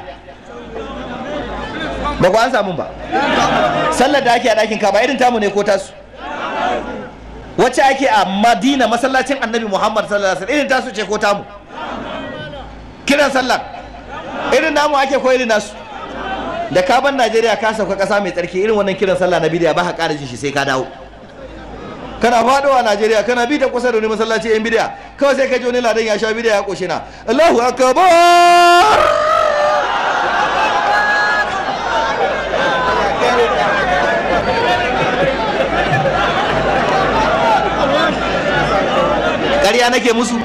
ba ku an samu ba sallar da ake a ɗakin kaba irin tamu ne ko tasu wacce ake a madina masallacin annabi muhammad sallallahu alaihi wasallam irin tasu ce ko tamu kiran sallar irin namu ake ko irin nasu da ka ban najeriya ka sauka kasa mai tsarki irin wannan kiran sallah na bidiya ba ka ƙara jin shi sai ka dawo kana faɗowa najeriya kana bi ta kusa da wani masallaci yan bidiya kawai sai ka ji wani ladan ya sha bidiya ya ƙoshi na allahu akbar ƙarya nake musu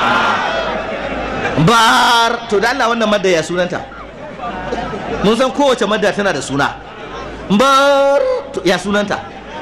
bar to da Allah wannan madda ya sunanta mun san kowace madda tana da suna bar ya sunanta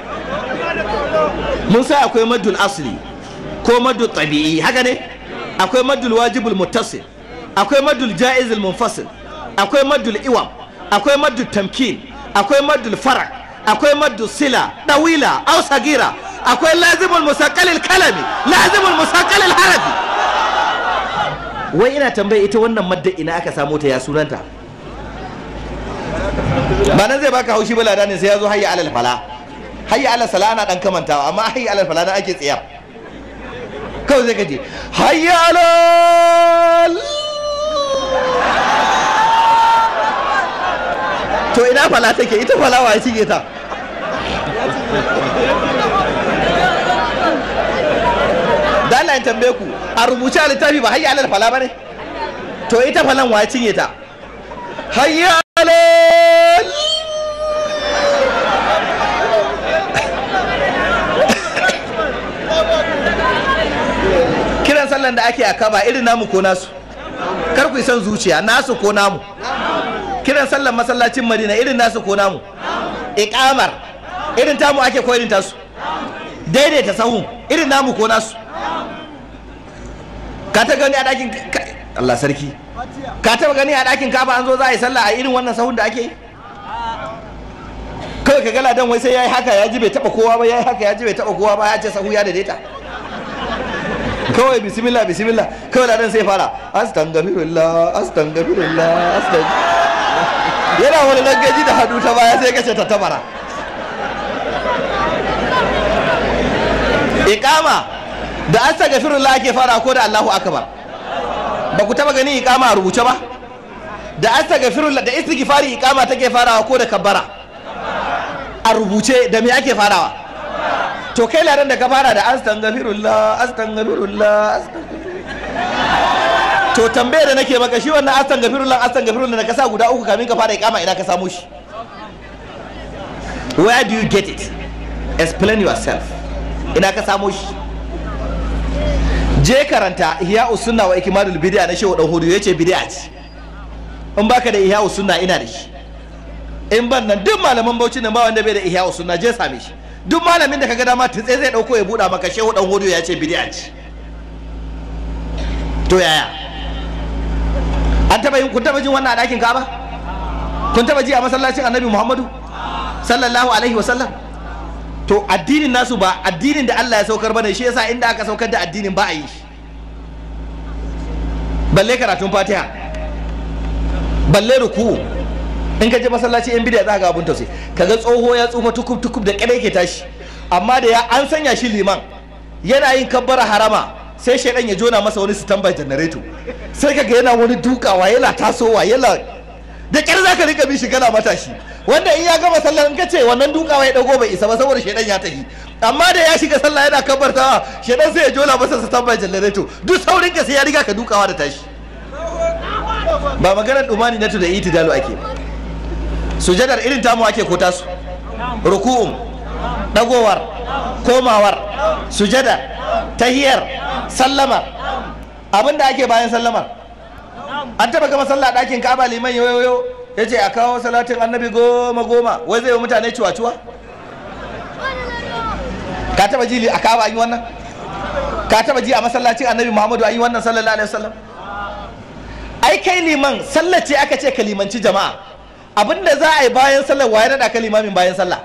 mun sai akwai maddul asli ko maddul tabi'i haka ne akwai maddul wajibul muttasil akwai maddul jaizul munfasil akwai maddul iwam akwai maddul tamkin akwai maddul farak akwai maddul sila dawila aw sagira akwai lazimul musaqqalil kalami lazimul musaqqalil harafi wai ina tambaye ita wannan madda ina aka samu ta ya sunanta ba nan zai baka haushi bala ne sai ya zo hayya alal fala hayya alal sala ana dan kamantawa amma hayya alal fala na ake tsiyar kawai zai kaje hayya alal to ina fala take ita fala wa ya cinye ta da Allah ya tambaye ku a rubuce a littafi ba hayya alal fala bane to ita falan wa ya cinye ta hayya alal kiran sallan da ake a kaba irin namu ko nasu kar ku yi son zuciya nasu ko namu kiran sallan masallacin madina irin nasu ko namu iqamar irin tamu ake ko irin tasu daidaita sahu irin namu ko nasu ka ta gani a ɗakin Allah sarki ka taba gani a ɗakin kafa an zo za a yi sallah a irin wannan sahun da ake yi kawai ka gala dan wai sai ya yi haka ya ji bai taba kowa ba ya yi haka ya ji bai taba kowa ba ya ce sahu ya daidaita kawai bismillah bismillah kawai ladan sai fara astaghfirullah astaghfirullah astaghfirullah yana wani langaji da hadu ta baya sai kace ta tabara iqama da astaghfirullah ake fara ko da Allahu akbar ba ku taba gani iqama a rubuce ba da astaghfirullah da istighfari iqama take farawa ko da kabbara a rubuce da me ake farawa to kai ladan da ka fara da astaghfirullah astaghfirullah to tambaye da nake maka shi wannan astaghfirullah astaghfirullah da ka sa guda uku kamin ka fara iqama ina ka samu shi where do you get it explain yourself ina ka samu shi je karanta ihya usunna wa ikmalul bid'a na shehu dan hudu yace bid'a ce in baka da ihya usunna ina da shi in ban nan duk malaman bauchi nan ba wanda bai da ihya usunna je same shi duk malamin da kaga dama tutse zai dauko ya buɗa maka shehu dan hudu ya ce bid'a ce to yaya an taba yin kun taba jin wannan a ɗakin kaba kun taba ji a masallacin annabi muhammadu sallallahu alaihi wa sallam to addinin nasu ba addinin da Allah ya saukar bane shi yasa inda aka saukar da addinin ba a yi balle karatun fatiha balle ruku in ka je masallaci yan bidiya za ka ga abun tausayi kaga tsoho ya tsufa tukub tukub da kare ke tashi amma da ya an sanya shi liman yana yin kabbara harama sai shaidan ya jona masa wani standby generator sai kaga yana wani dukawa yana tasowa yana da kyar za ka rika bi shi kana matashi wanda in ya gama sallar in ka ce wannan dukawa ya dago bai isa ba saboda shaidan ya tafi amma da ya shiga sallah yana kabbartawa shaidan sai ya jona masa standby generator duk saurin ka sai ya riga ka dukawa da tashi ba maganar dumani na da itidalu ake sujadar irin tamu ake ko tasu ruku'un dagowar komawar sujada tahiyar sallama abinda ake bayan sallamar an taba gama sallah ɗakin kaba liman yoyoyo ya ce a kawo salatin annabi goma goma wai zai yi mutane cuwa-cuwa ka taba ji a kawo an yi wannan ka taba ji a masallacin annabi muhammadu an yi wannan sallallahu alaihi wasallam ai kai liman sallar ce aka ce ka limanci jama'a abinda za a yi bayan sallar waye naɗa ka limamin bayan sallah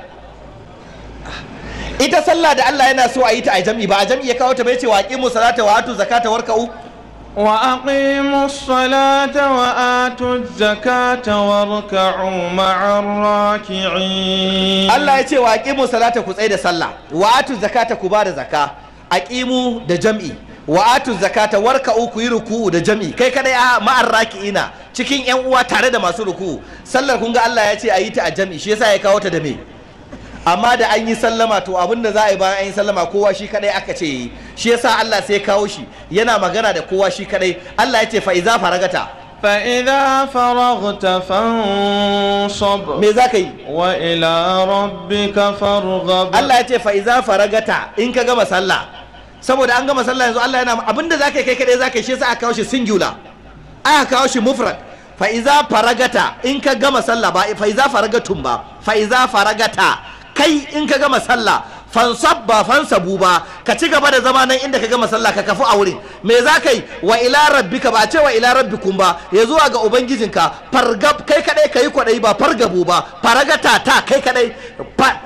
ita sallah da Allah yana so a yi ta a jam'i ba a jam'i ya kawo ta bai ce wa aqimu salata wa atu zakata warka'u وأقيموا الصلاة وآتوا الزكاة واركعوا مع الراكعين Allah ya ce wa aqimu salata ku tsaye da sallah wa atu zakata ku bada zaka aqimu da jam'i wa atu zakata warka'u ku yi ruku'u da jam'i kai kadai a ma'ar raki'ina cikin yan uwa tare da masu ruku'u sallar kun ga Allah ya ce a yi ta a jam'i shi yasa ya kawo ta da me amma da an yi sallama to abin da za a yi bayan an yi sallama kowa shi kadai aka ce yi shi yasa Allah sai kawo shi yana magana da kowa shi kadai Allah ya ce fa iza faragata فإذا فرغت فانصب me za ka yi وإلى ربك فارغب Allah ya ce fa iza faragata in ka gama sallah saboda an gama sallah yanzu Allah yana abinda za ka yi kai kadai za ka yi shi yasa aka kawo shi singular aka kawo shi mufrad fa iza faragata in ka gama sallah ba fa iza faragatun ba fa iza faragata kai in ka gama sallah fansab ba fansabu ba ka ci gaba da zama nan inda ka gama sallah ka kafu a wurin me za ka yi wa ila rabbika ba a ce wa ila rabbikum ba ya zuwa ga ubangijinka fargab kai kadai ka yi kwadai ba fargabu ba faragata ta kai kadai fa-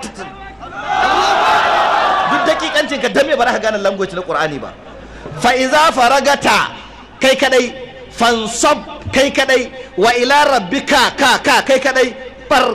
duk dakikancin ka dan me ba za ka gane language na qur'ani ba fa iza faragata kai kadai fansab kai kadai wa ila rabbika ka ka kai kadai far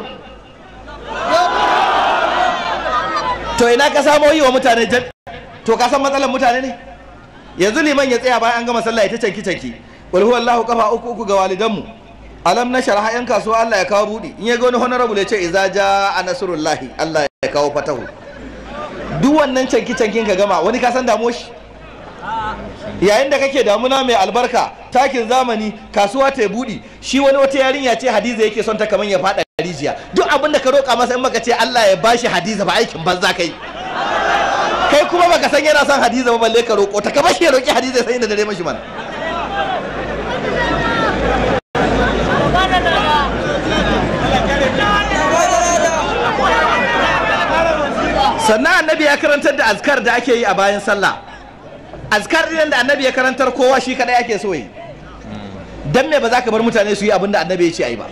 to ina ka samo yi wa mutane jan to ka san matsalar mutane ne yanzu liman ya tsaya bayan an gama sallah ita canki canki wal huwallahu kafa uku uku ga walidanmu alam na sharha yan kasuwa Allah ya kawo budi in ya ga wani honorable ya ce iza jaa nasrullahi Allah ya kawo fatahu duk wannan canki cankin ka gama wani ka san damo shi yayin da kake damuna mai albarka takin zamani kasuwa ta budi shi wani wata yarinya ce hadiza yake son ta kaman ya fada rijiya duk abin da ka roƙa masa in maka ce Allah ya bashi hadiza ba aikin banza kai kai kuma baka san yana son hadiza ba balle ka roƙo ta ka bashi ya roƙi hadiza sai da dare mashi mana sannan annabi ya karantar da azkar da ake yi a bayan sallah azkar ɗin da annabi ya karantar kowa shi kadai ake so yi dan me ba za ka bar mutane su yi abin da annabi ya ce ai ba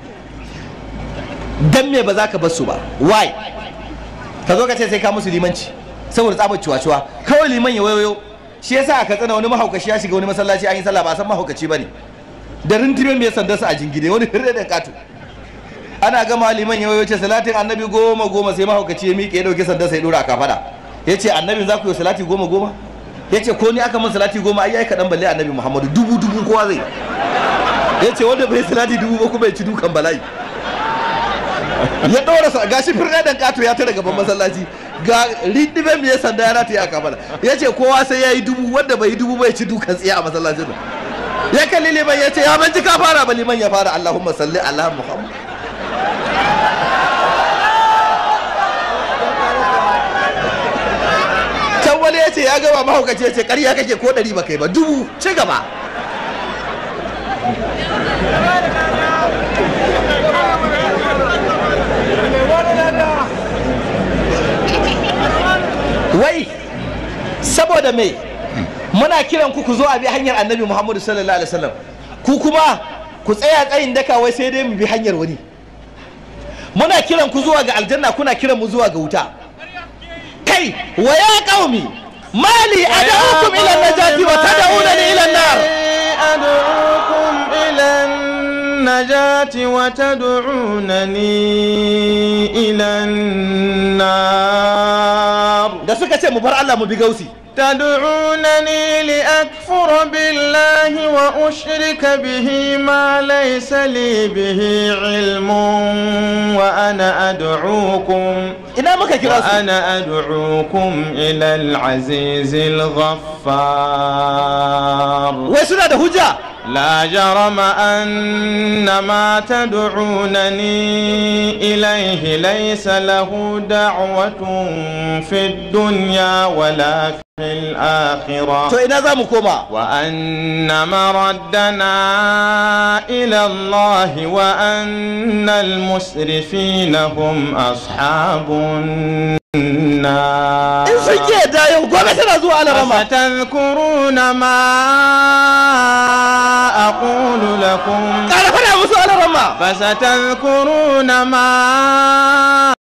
dan me ba za ka bar su ba why ka zo ka ce sai ka musu limanci saboda tsabar cuwa-cuwa kawai liman ya wayoyo shi yasa aka tsana wani mahaukaci ya shiga wani masallaci an yi sallah ba san mahaukaci bane da rintibe mai sandarsa a jingide wani hirre da katu ana gama liman ya wayo ce salatin annabi goma goma sai mahaukaci ya miƙe ya dauke sandarsa ya dora a kafada ya ce annabin za ku yi salati goma goma ya ce ko ni aka min salati goma ai ai kaɗan balle annabi muhammadu dubu dubu kowa zai ya ce wanda bai salati dubu ba kuma ya ci dukan bala'i ya ɗora sa gashi firɗe ɗan ƙato ya tara gaban masallaci ga rindibe mai sanda ya rata ya kafala ya ce kowa sai ya yi dubu wanda bai yi dubu bai ci dukan tsiya a masallacin nan ya kalli liman ya ce ya ban ji ka fara ba liman ya fara allahumma salli ala muhammad can wani ya ce ya gaba mahaukaci ya ce ƙarya kake ko ɗari ba kai ba dubu ci gaba wai saboda me muna kiran ku ku zo a bi hanyar annabi muhammadu sallallahu alaihi wasallam ku kuma ku tsaya tsayin daka wai sai dai mu bi hanyar wani muna kiran ku zuwa ga aljanna kuna kiran mu zuwa ga wuta kai wa ya qaumi mali ad'ukum ila najati wa tad'unani ila an-nar أدعوكم إلى النجاة وتدعونني إلى النار da suka ce mu bar Allah mu bi gausi تدعونني لأكفر بالله وأشرك به ما ليس لي به علم وأنا أدعوكم ina muka kira su وأنا أدعوكم إلى العزيز الغفار wai suna da hujja لا جرم أن ما تدعونني إليه ليس له دعوة في الدنيا ولا في الآخرة to ina za mu koma وأن مردنا إلى الله وأن المسرفين هم أصحاب النار in sun ke da yau gobe tana zuwa alarama فستذكرون ما أقول لكم ƙara fara musu alarama فستذكرون ما